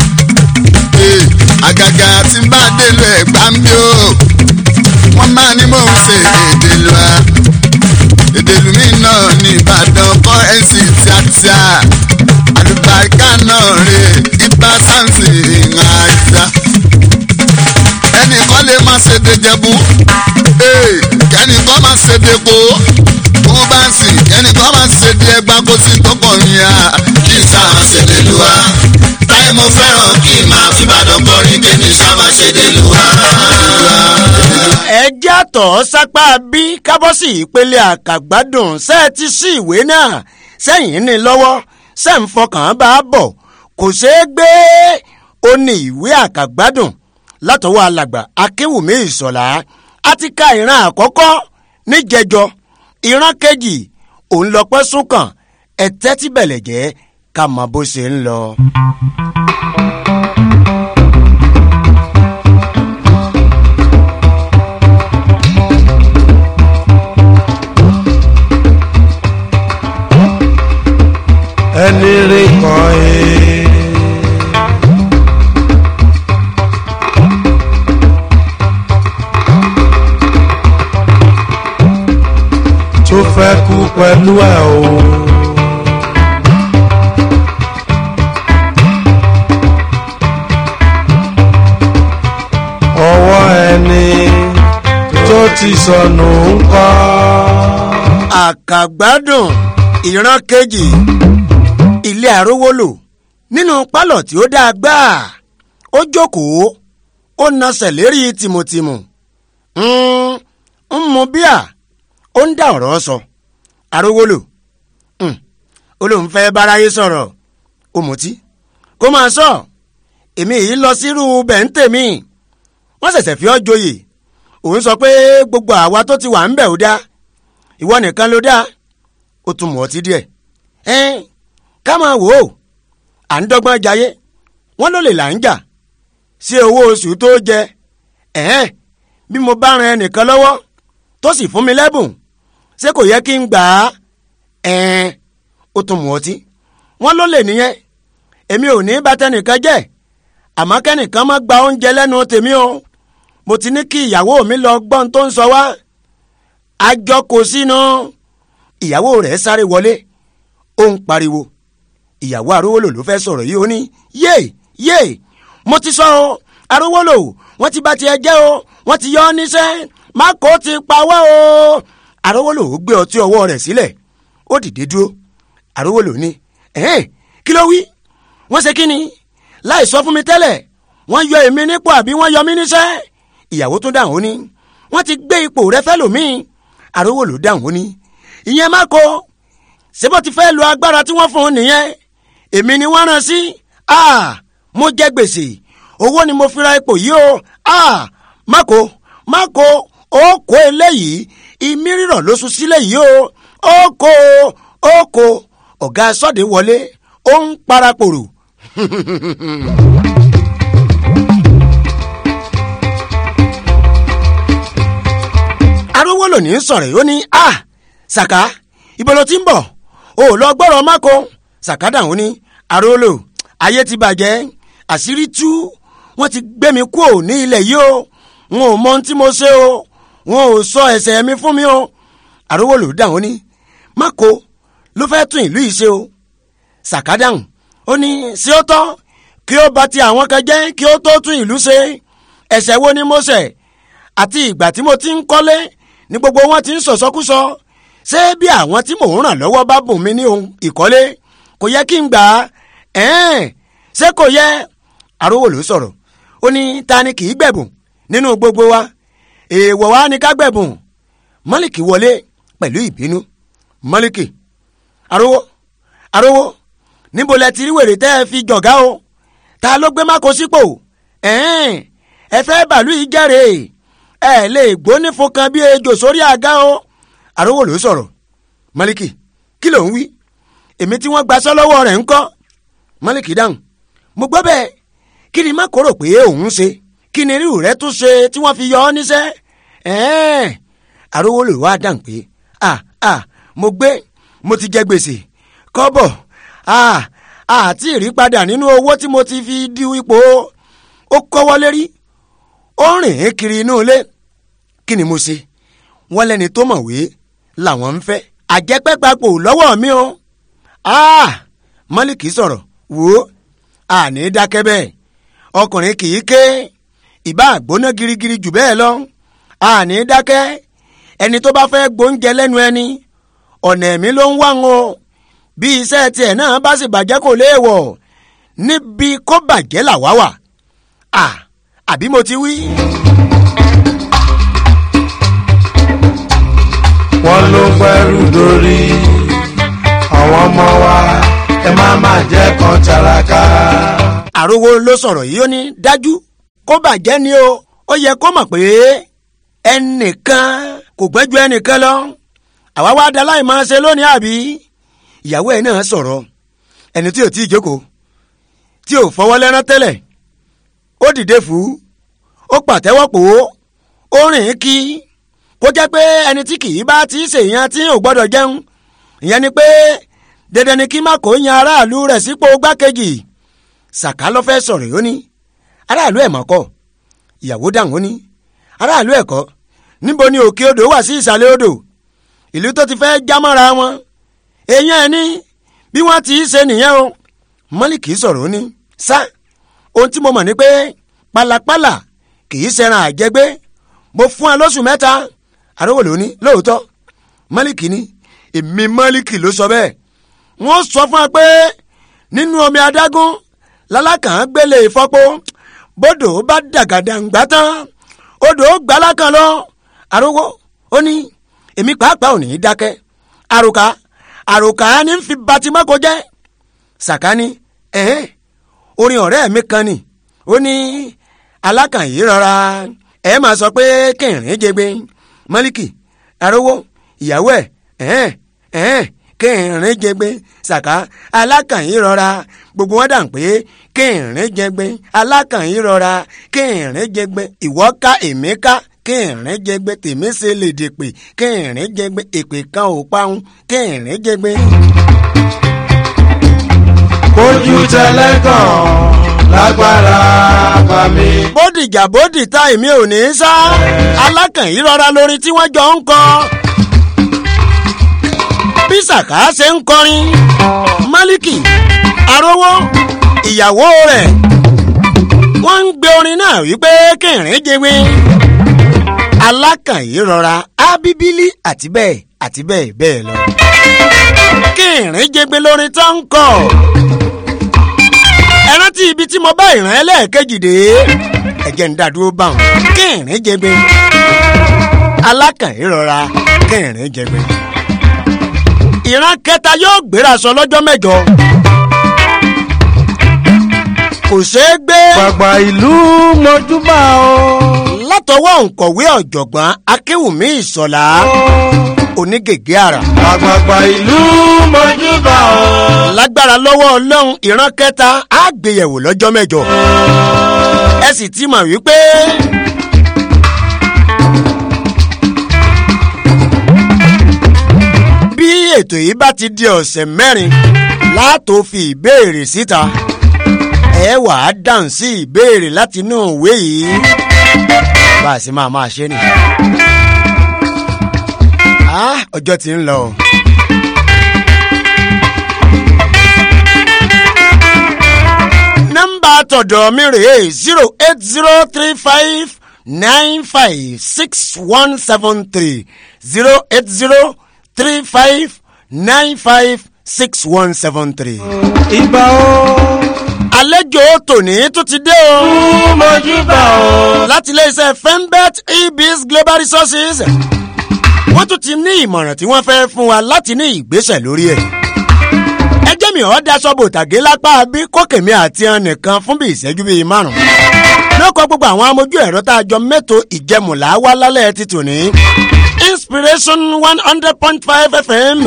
I: àgàgà tí n bá délé ẹ̀gbá ń bí o wọ́n máa ní mò ń ṣe èdè lua èdèlùmí náà ní ìbàdàn kọ́rẹ́nsì tíátíá àlùbáríkà náà rè ibà sáǹsì ìhàjà ẹnìkan lè má ṣe dejẹbu kẹ́nìkan má ṣe depo kó bá ń sìn kẹ́nìkan má ṣe de ẹgbà kó sì tọkàn yín à kí n sáà ṣe dé lùwà táyé mo fẹ́ràn kí n máa fi ìbàdàn kọrin kí n sáà ṣe dé lùwà.
E: ẹ jẹ́ àtọ̀ sápá bí kábọ́sì ìpele àkàgbádùn ṣe é ti sí ìwé náà sẹ́yìn ní lọ́wọ́ ṣe ń fọkàn bá a bọ̀ kò ṣeé gbé ó ní ìwé àkàgbádùn látọwọ́ alàgbà akéwùmí ìsọ̀lá a ti ka ìran àkọ́kọ́ níjẹjọ ìran kejì òun lọ́pẹ́ súnkàn ẹ tẹ́tí bẹ̀lẹ̀ jẹ́ ká mọ bó ṣe ń lọ.
J: ẹni rí kan ẹ. tó fẹ́ kú pẹ̀lú ẹ̀ o. ọwọ́ ẹni tó ti sọnù ń kọ́.
E: àkàgbádùn ìran kejì ilé àrówólò nínú pálọ̀ tí ó dáa gbáà ó jókòó ó nasẹ̀ lérí tìmùtìmù ń ń mu bíà ó ń dá ọ̀rọ̀ sọ àrówólò ó lóun fẹ́ báráyé sọ̀rọ̀ ó mutí kó máa sọ èmi yìí lọ sírú bẹ̀ǹtẹ̀mí wọ́n ṣẹ̀ṣẹ̀ fi ọ́ joyè òun sọ pé gbogbo àwa tó ti wà ń bẹ̀ ó dá ìwọ nìkan ló dá ó tún mọ̀ ọtí díẹ̀ ẹ́n ká máa wò ó à ń dọ́gbọ́n jayé wọ́n ló lè là ń jà sí owó oṣù tó jẹ ẹ̀hẹ́n bí mo bá ran ẹnìkan lọ́wọ́ tó sì fún mi lẹ́bùn ṣé kò yẹ kí n gbà á ẹ̀ẹ́n ó tún mọ̀ ọtí wọ́n ló lè nìyẹn èmi ò ní bá tẹnìkan jẹ́ àmọ́ kẹ́nìkan má gba oúnjẹ lẹ́nu tèmi o mo ti ní kí ìyàwó mi lọ gbọ́n tó ń sọ wá àjọ kò sínú ìyàwó rẹ̀ sáré wọlé ó ń pariwo ìyàwó arówólò ló fẹ́ sọ̀rọ̀ yìí ó ní yé yé mo ti sọ o arówólò wọ́n ti bá tiẹ̀ jẹ́ o wọ́n ti yọ ọ́ níṣẹ́ má kó ti pawọ́ o arówólò ó gbé ọtí ọwọ́ rẹ̀ sílẹ̀ ó dìde dúró arówólò ní ẹ̀hẹ́n kí ló wí wọ́n ṣe kí ni láì sọ fún mi tẹ́lẹ̀ wọ́n yọ èmi nípò àbí wọ́n yọ mí níṣẹ́ ìyàwó tó dáhùn ó ní wọ́n ti gbé ipò rẹ fẹ́lòmíì arówólò dáhùn ó ní ìyẹn má kó ṣébó ti fẹ́ lo agbára tí wọ́n fún un nìyẹn èmi ni wọ́n rán sí ah mo jẹ gbèsè owó ni mo fi ra ipò yìí o ah má kó má kó ó kó eléyìí ìmí rírọ̀ ló sùn sílẹ̀ yìí o ó kó ó kó ọ̀gá sọ́ọ̀dẹ̀ wọlé ó ń parapòrò. arówólò ní sọ̀rọ̀ yìí ó ní ah sàká ibo ló ti ń bọ̀ o ò lọ gbọ́rọ̀ máko sàká dàhùn ní arówólò ayé ti bàjẹ́ àṣírí tú wọ́n ti gbé mi kúò ní ilẹ̀ yìí o wọn ò mọ ohun tí mo ṣe o wọn ò sọ ẹ̀ṣẹ̀ mi fún mi o arówólò dàhùn ní máko ló fẹ́ tún ìlú yìí ṣe o sàká dàhùn ó ní ṣé ó tọ́ kí ó bà ti àwọn kan jẹ́ kí ó tó tún ìlú ṣe ẹ̀ṣẹ̀ wo ni mo ṣẹ̀ àti ìgbà tí mo ti ń kọ́lé ní gbogbo wọn ti ń sọ̀sọ́kúsọ ṣé bí àwọn tí mò ń ràn lọ́wọ́ bá bùn mí ní ohun ìkọ́lé kò yẹ kí n gbà á ẹ̀ẹ́n ṣé kò yẹ arówó ló sọ̀rọ̀ ó ní ta ni kì í gbẹ̀bùn nínú gbogbo wa èèwọ̀ wa ni ká gbẹ̀bùn mọ́lìkì wọlé pẹ̀lú ìbínú mọ́lìkì arówó arówó níbo lẹ ti rí wèrè tẹ́ ẹ fi jọ̀gá o ta ló gbé máko sípò ẹ̀ẹ́n ẹ fẹ́ bàálù yìí jẹ́rèé ẹ lè gbóní fún kan bí ejò sórí àga o àrówó ló sọ̀rọ̀ mọ́líkì kí ló ń wí èmi tí wọ́n gbaṣọ́ lọ́wọ́ rẹ̀ ń kọ́ mọ́líkì dáhùn mo gbọ́ bẹ́ẹ̀ kí ni má kóró pé òun ṣe kí ni irú rẹ tún ṣe tí wọ́n fi yọ ọ́ níṣẹ́ ẹ̀ẹ́n àrówó ló wá dáhùn pé à à mo gbé mo ti jẹ gbèsè kọ́bọ̀ à àti ìrípadà nínú owó tí mo ti fi di ipò ó kọ́wọ́ lérí ó rìn ín kiri inú ilé kí ni mo ṣe wọ́n lẹ́ni tó mọ̀wé làwọn ń fẹ́ àjẹpẹ́papò lọ́wọ́ mi o mọ́lìkì sọ̀rọ̀ wò ó àní dákẹ́ bẹ́ẹ̀ ọkùnrin kì í ké ìbá àgbóná girigiri jù bẹ́ẹ̀ lọ àní dákẹ́ ẹni tó bá fẹ́ gbóúnjẹ lẹ́nu ẹni ọ̀nà ẹ̀mí ló ń wá wọn o bí iṣẹ́ tiẹ̀ náà bá sì bàjẹ́ kò léèwọ̀ níbi kó bàjẹ́ làwá wà àbí mo ti wí.
J: àwọn ló ń pẹ́rù dórí àwọn ọmọ wa ẹ má má jẹ́ kan tàràkà.
E: àròwọ ló sọ̀rọ̀ yìí ó ní dájú kó bàjẹ́ ni o ó yẹ kó mọ̀ pé ẹnìkan kò gbẹ́ ju ẹnìkan lọ àwa wá da láì máa ṣe lónìí àbí ìyàwó ẹ̀ náà sọ̀rọ̀ ẹni tí ò tí ì jókòó tí ò fọwọ́ lẹ́rán tẹ́lẹ̀ ó dìde fún ó pàtẹ́wọ́ pò ó ó rìn kí kó jẹ́ pé ẹni tí kì í bá ti ṣèyàn tí ò gbọ́dọ̀ jẹun ìyẹn ni pé dandan ni kí má kó yan aráàlú rẹ̀ sípò gbákejì sàká ló fẹ́ sọ̀rọ̀ yóní aráàlú ẹ̀ mọ́kọ́ ìyàwó dáhùn ó ní aráàlú ẹ̀ kọ́ níbo ni òkè odò wà sí ìsàlẹ̀ odò ìlú tó ti fẹ́ jámọ́ra wọn èèyàn ẹ̀ ní bí wọ́n ti ṣe nìyẹn o mọ́lìkì sọ̀rọ̀ ó ní sá ohun tí mo mọ̀ ni pé pàlàpàlà kì í ṣẹran àjẹgbé mo fún ẹ lóṣù mẹ́ta àrówò ló ní lóòótọ́ mọ́lìkì ní èmi mọ́lìkì ló sọ bẹ́ẹ̀ wọ́n sọ fún ẹ pé nínú omi adágún lálákàn gbélé ìfọ́pọ́ bódò bá dàgàdàǹgbà tán odò gbalákan lọ àrówó ó ní èmi pàápàá ò ní í dákẹ́ àròkà àròkà ní fi batimọ́kọ jẹ́ sàkání ẹ̀hẹ́n orin ọ̀rẹ́ mi kan ni ó ní alákàn yìí rọra ẹ máa sọ pé kẹrin jẹgbe mọ́líkì arówó ìyàwó ẹ̀ ẹ̀hẹ́n ẹ̀hẹ́n kẹrin jẹgbe sàká alákàn yìí rọra gbogbo wọn dà ń pé kẹrin jẹgbe alákàn yìí rọra kẹrin jẹgbe ìwọ ká èmi ká kẹrin jẹgbe tèmi ṣe lè dèpè kẹrin jẹgbe èpè kan ò parun kẹrin jẹgbe
J: kójú tẹlẹ́gàn lágbára bá mi.
E: bódìjà bódìta èmi ò ní í sá alákàn yìí rọra lórí tí wọ́n jọ ń kọ. bí sàká ṣe ń kọrin málíkì arówó ìyàwó rẹ̀ wọ́n ń gbé orin náà wípé kẹrin jẹwé alákàn yìí rọra ábíbílì àti bẹ́ẹ̀ àti bẹ́ẹ̀ bẹ́ẹ̀ lọ. kẹrin jẹgbẹ́ lórin tó ń kọ ẹ rántí ibi tí mo bá ìrìn ẹlẹ́ẹ̀kejì dé ẹ̀jẹ̀ ń dàdúró bá wọn kẹrin jẹgbẹ́ alákàn yìí rọra kẹrin jẹgbẹ́ ìran kẹta yóò gbéra sọ lọ́jọ́ mẹ́jọ kò ṣeé gbé.
J: gbàgbà ìlú mojúbà o.
E: látọwọ́ òǹkọ̀wé ọ̀jọ̀gbọ́n akéwùmí ìsọ̀lá onígègé àrà.
J: àgbààgbà ìlú mojúbà o.
E: lágbára lọ́wọ́ ọlọ́run ìran kẹta á gbéyẹ̀wò lọ́jọ́ mẹ́jọ. ẹ sì ti mọ̀ wípé. bí ètò yìí bá ti di ọ̀sẹ̀ mẹ́rin látò fi ìbéèrè síta ẹ wà á dáhùn sí ìbéèrè láti inú ìwé yìí bá a sì máa máa ṣe ni. Ah, ọjọ́ ti ń lọ. nọ́mbà tọ̀dọ̀ mi rèé zero eight zero three five nine five six one seven three zero eight zero three five nine five six one seven three.
J: ìbà o.
E: àlejò tòní tó ti dé o.
J: mojúbà o.
E: láti iléeṣẹ́ fembet ebis global resources wọ́n tún ti ní ìmọ̀ràn tí wọ́n fẹ́ fún wa láti ní ìgbésẹ̀ lórí ẹ̀. ẹ jẹ́ mi ọ́ daṣọ bò tàgé lápá bí kókèmí àti ẹn nìkan fún bí ìṣẹ́jú bíi márùn-ún. lóko gbogbo àwọn amójú ẹ̀rọ tá a jọ mẹ́tò ìjẹmùlá wá lálẹ́ ti tò ní inspiration one hundred point five fm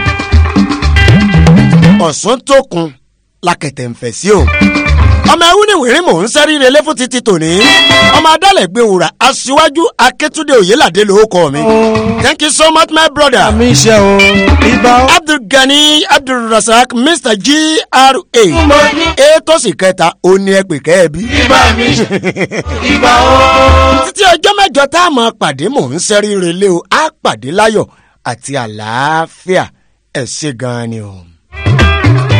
E: ọ̀sán tó kun lakẹ̀tẹ̀ ń fẹ̀ sí o ọmọ ẹwú ni wìrín mò ń sẹ́rí relé fún títí tòní ọmọ adálẹ̀ gbé wùrà aṣíwájú akẹ́túndé òyìnládé ló kọ́ mi thank you so much my brother
J: àmì iṣẹ́ o. ìbà o.
E: abdulgani abdulrasaq mr gra ètò sì kẹta ó ní ẹ pè kẹ́ẹ̀bí.
J: ìbà mi ìbà o.
E: títí ọjọ́ mẹ́jọ tá a máa pàdé mò ń sẹ́rí relé o á pàdé láyọ̀ àti àlàáfíà ẹ̀ ṣe gan-an ni o.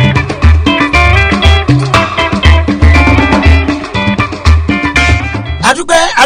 E: adúpẹ́ adúpẹ́.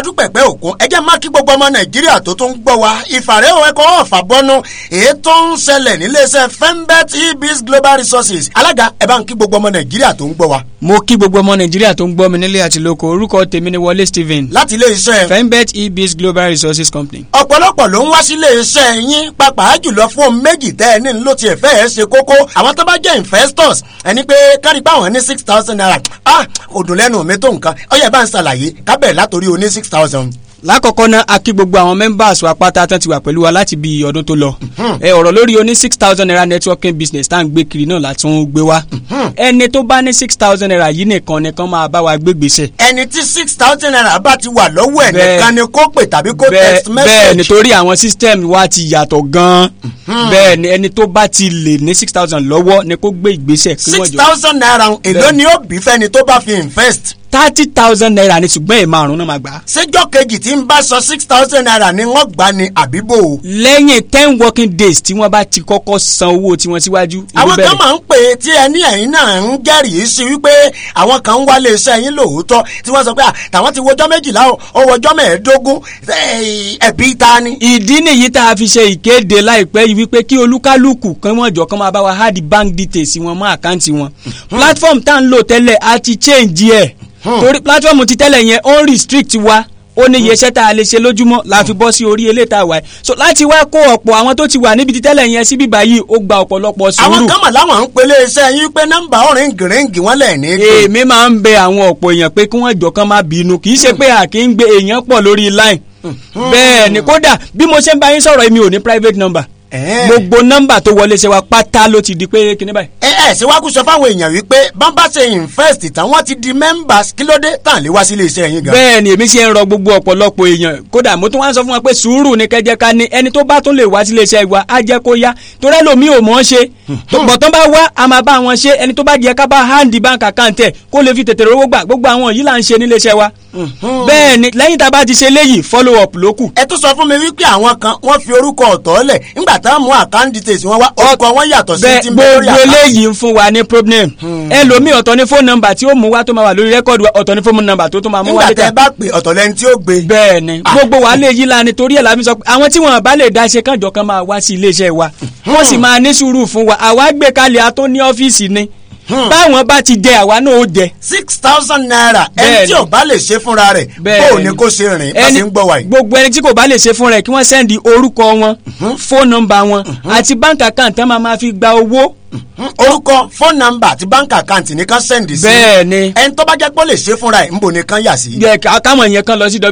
E: adúpẹ̀pẹ́ òkun ẹ jẹ́ má kí gbogbo ọmọ nàìjíríà tó tún gbọ́ wa ìfàrẹ́ òwe kọ́ ọ̀fà bọ́nú èyí tó ń ṣẹlẹ̀ níléeṣẹ́ fembet ebis global resources alága ẹ bá ń kí gbogbo ọmọ nàìjíríà tó ń gbọ́ wa.
K: mo kí gbogbo ọmọ nàìjíríà tó ń gbọ́ mi nílé àti lóko orúkọ tèmi ni wọlé stephen
E: láti iléeṣẹ́
K: fembet ebis global resources company.
E: ọ̀pọ̀lọpọ̀ ló ń wá sí iléeṣẹ́ yín pàápàá jùlọ fún ohun méjì tẹ́ ẹ ní ló tiẹ̀ fẹ́ ẹ ṣe kókó àwọn tó bá jẹ́ investors ẹni pé kárí pé àwọn ní six thousand naira ah kò dùn lẹ́nu mi tó nǹkan ọyẹ bá ń ṣàlàyé kábẹ̀ látòrí oní six thousand.
K: lákọ̀ọ́kọ́ náà a kí gbogbo àwọn members wa pátá tán ti wà pẹ̀lú wa láti bí ọdún tó lọ ẹ ọ̀rọ̀ lórí oní six thousand naira networking business tá à ń gbé kiri náà látún gbé wá ẹni tó bá ní six thousand naira yìí nìkan nìkan máa bá wa gbé gbèsè.
E: ẹni tí six thousand naira bá ti wà lọ́wọ́ ẹ̀
K: Bẹ́ẹ̀-
E: nìkan ni kó pè tàbí kó text
K: bẹ́ẹ̀
E: message.
K: nítorí àwọn system wa ti yàtọ̀ gan-an bẹ́ẹ̀ ni ẹni tó bá ti lè ní six thousand lọ́wọ́ ni kó gbé ìgbésẹ̀ kí wọ́n
E: six
K: jọ.
E: thousand naira èló
K: Bẹ́ẹ̀.
E: ni ó bí fẹ́ni tó bá fi invest.
K: thirty thousand naira ni ṣùgbọ́n ẹ̀ márùn-ún náà máa gbà á.
E: séjọ́ kejì tí ń bá sọ six thousand naira ni wọ́n gbà ní àbíbò.
K: lẹ́yìn ten working days tí wọ́n bá ti kọ́kọ́ san owó tiwọn síwájú. ìlú
E: àwọn
K: bẹ̀rẹ̀.
E: kan máa ń pè é tí ẹni ẹ̀yìn náà ń jẹ́rìí sí wípé àwọn kan ń wálé iṣẹ́ yín lóòótọ́ tí wọ́n sọ pé à, tàwọn ti wọjọ́ méjìlá o, ó wọjọ́ mẹ́ẹ̀ẹ́dógún ẹ̀, ẹ̀bí ta ni.
K: ìdí nìyí tá a fi ṣe ìkéde láìpẹ́ yìí wípé kí olúkálùkù kan wọ́n jọ kán máa bá wa hard bank details wọn mọ́ àkáǹtì wọn. platform tá à ń lò tẹ́lẹ̀ a ti change ẹ̀ torí platform ti tẹ́lẹ̀ yẹn ó ń restrict wa ó ní iye iṣẹ́ tá a lè ṣe lójúmọ́ la fi bọ́ sí orí eléyìí tá a wà yìí so láti wá kó ọ̀pọ̀ àwọn tó ti wà níbi ti tẹ́lẹ̀ yẹn síbí báyìí ó gba ọ̀pọ̀lọpọ̀
E: àwọn
K: sùúrù
E: kan mà láwọn ń pelé iṣẹ́ yín pé nọ́mbà ọ̀rìn gìrìngì wọ́n lẹ̀ ní. gbé.
K: èmi máa ń bẹ àwọn ọ̀pọ̀ èèyàn pé kí wọ́n jọ kán má bínú kì í ṣe pé à kì í gbé èèyàn pọ̀ lórí line bẹ́ẹ̀ ni kódà bí mo ṣe ń bá yín sọ̀rọ̀ èmi ò ní private number
E: Ẹ̀ẹ́.
K: gbogbo nọ́mbà tó wọlé ṣe wa pátá ló ti di pé kíní báyìí.
E: ẹ ẹ ṣe wá kú sọ fáwọn èèyàn wípé bámbá ṣe invest tán wọ́n ti di members kí ló dé tàn lé wá sílé iṣẹ́ yín gan.
K: bẹ́ẹ̀ ni èmi ṣe ń rọ gbogbo ọ̀pọ̀lọpọ̀ èèyàn kódà mo tún wá ń sọ fún wọn pé sùúrù ni kẹjẹ ká ní ẹni tó bá tún lè wá sílé iṣẹ́ wa á jẹ́ kó yá torí ẹlòmíì ò mọ̀ ọ́n ṣe bọ̀tán bá wá a máa bá wọn ṣe ẹni tó bá jẹ́ ká bá hand bank account ẹ̀ kó lè fi tètè rówó gbà gbogbo àwọn yìí là ń ṣe nílé iṣẹ́ wa bẹ́ẹ̀ ni lẹ́yìn tá a bá ti ṣe léyìí follow up ló kù.
E: ẹ tún sọ fún mi wípé àwọn kan wọ́n fi orúkọ ọ̀tọ̀ lẹ̀ nígbà táwọn mú account details wọn wá orúkọ wọn yàtọ̀ sí
K: bẹ́ẹ̀
E: ti ń bẹ lórí
K: gbogbo
E: account.
K: eléyìí ń fún wa ní problem ẹlòmíì ọ̀tọ̀ ní phone number tí ó mú wá tó máa wà lórí rẹ́kọ̀dù wa ọ̀tọ̀ ní phone number tó tó máa mú wá
E: nígbà
K: létà
E: tẹ bá pè ọ̀tọ̀ lẹni tí ó gbé.
K: bẹ́ẹ̀ ni gbogbo wa lè yí la ni torí ẹ̀ la fi sọ pé àwọn tí wọn bá lè dá ṣe kánjọ kan máa wá sí iléeṣẹ́ wa wọ́n sì máa ní sùúrù fún wa àwa gbé kalẹ̀ a tó ní ọ́fíìsì ni báwọn bá ti jẹ àwa náà ó jẹ.
E: six thousand naira ẹni
K: Bẹ́ẹ̀ni.
E: tí ò bá lè ṣe fúnra rẹ̀
K: Bẹ́ẹ̀ni.
E: bó o ní kó ṣe rìn bá ṣe ń gbọ́ wa yìí.
K: gbogbo ẹni tí kò bá lè ṣe fún rẹ̀ kí wọ́n sẹ́ndì orúkọ wọn fóònù nọ́mbà wọn àti báńkì àkáǹtì tán máa ma fi gba owó.
E: orúkọ phone number àti bank account nìkan sẹ́ndì sí.
K: bẹ́ẹ̀ ni
E: ẹni tó bá jẹ́ pé ó lè ṣe fúnra ẹ̀ ńbò nìkan yà sí.
K: yẹ ká- káwọn yẹn kan lọ sí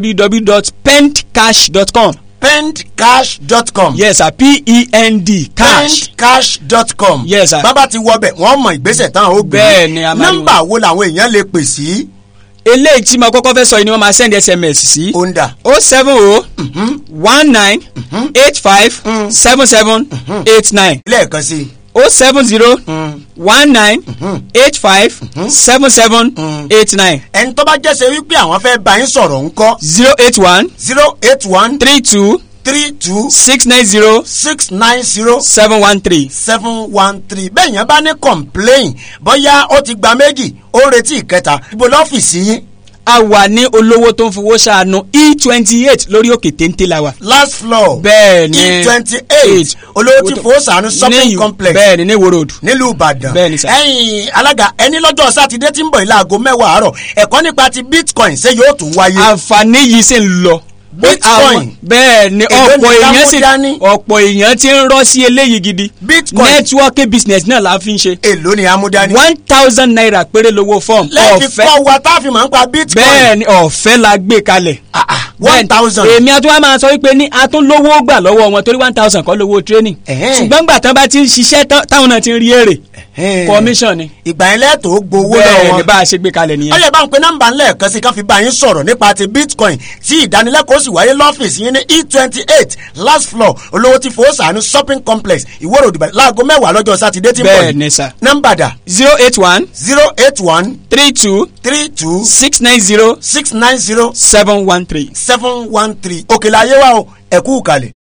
K: www.pendcash.com
E: pendcash.com.
K: yes sir p-e-n-d cash
E: pendcash.com.
K: Yes, sir.
E: bábà ti wọ bẹ̀ wọ́n mọ ìgbésẹ̀ táwọn ó gbé.
K: Bẹ́ẹ̀ ni, a máa rí
E: nọ́mbà wo làwọn èèyàn lè pè sí.
K: eléyìí tí mo kọ́kọ́ fẹ́ sọ yìí ni wọ́n máa send sms sí.
E: ó ń dà.
K: o seven o one nine eight five seven seven eight nine
E: lẹ́ẹ̀kan sí i.
K: o seven zero one nine eight five seven seven eight nine
E: ẹni tó bá jẹ́sẹ̀ wípé àwọn fẹ́ bá yín sọ̀rọ̀ ńkọ́.
K: zero eight one
E: zero eight one
K: three two
E: three two
K: six nine zero
E: six nine zero
K: seven one three.
E: seven one three bẹ́ẹ̀ yẹn bá ní complain bóyá ó ti gba méjì ó ń retí ìkẹta ibo lọ́fíìsì yín
K: a wà ní olówó tó ń fowó ṣàánú e twenty eight lórí òkè téńté la wà.
E: last floor
K: bẹ́ẹ̀ ni
E: e twenty eight olówó tí fowó sànú shopping
K: ní-
E: complex
K: bẹ́ẹ̀ ni ní Ìwó road.
E: nílùú ìbàdàn
K: Bẹ́ẹ̀ ni sà.
E: ẹ̀yin alága ẹni lọ́jọ́ sátidé tí ń bọ̀ ilé aago mẹ́wàá àárọ̀ ẹ̀kọ́ nípa ti bitcoin ṣé yóò tún wáyé.
K: àǹfààní yìí sì ń lọ.
E: Bitcoin.
K: Àwọn- bẹ́ẹ̀ ni
E: Èló
K: ọ̀pọ̀
E: ni ká
K: èèyàn
E: mú
K: sì
E: dání?
K: ọ̀pọ̀ èèyàn ti ń rọ́ sí eléyìí gidi.
E: Bitcoin.
K: networking business náà la fi ń ṣe.
E: èló ni amúdání.
K: one thousand naira péré lówó fọ́ọ̀mù.
E: lẹ́ẹ̀fi kọ́ wa tá a fi máa ń pa bitcoin.
K: bẹ́ẹ̀ ni ọ̀fẹ́ la gbé kalẹ̀.
E: one thousand.
K: èmi àti wa máa sọ wípé ní a tún lówó gbà lọ́wọ́ wọn torí one thousand kọ́ lówó training.
E: Ẹ̀hẹ́n.
K: ṣùgbọ́n gbà tán bá ti ń ṣiṣẹ́ tán- táwọn náà ti ń rí èrè. commission ni.
E: ìgbà yẹn lẹ́tọ̀ọ́ gbowó
K: bẹ́ẹ̀
E: lọ́wọ́
K: ni
E: wọn.
K: bá a ṣe gbé kalẹ̀ nìyẹn.
E: ọyẹ bá ń pe nọ́mbà ńlẹ̀ kan sí ká fi bá yín sọ̀rọ̀ nípa ti bitcoin tí ìdánilẹ́kọ̀ọ́ sì wáyé lọ́fíìsì yín ní e twenty eight last floor olówó tí fowó sànú shopping complex ìwọ́rọ̀ òdìbà láago mẹ́wàá lọ́jọ́ sátidé tí ń bọ̀
K: bẹ́ẹ̀
E: yìí.
K: ni sà.
E: nọ́mbà dà
K: zero eight one
E: zero eight one
K: three two
E: three two
K: six nine zero
E: six nine zero
K: seven one three.
E: seven one three òkèlè ayé wa o ẹ̀kú kalẹ̀.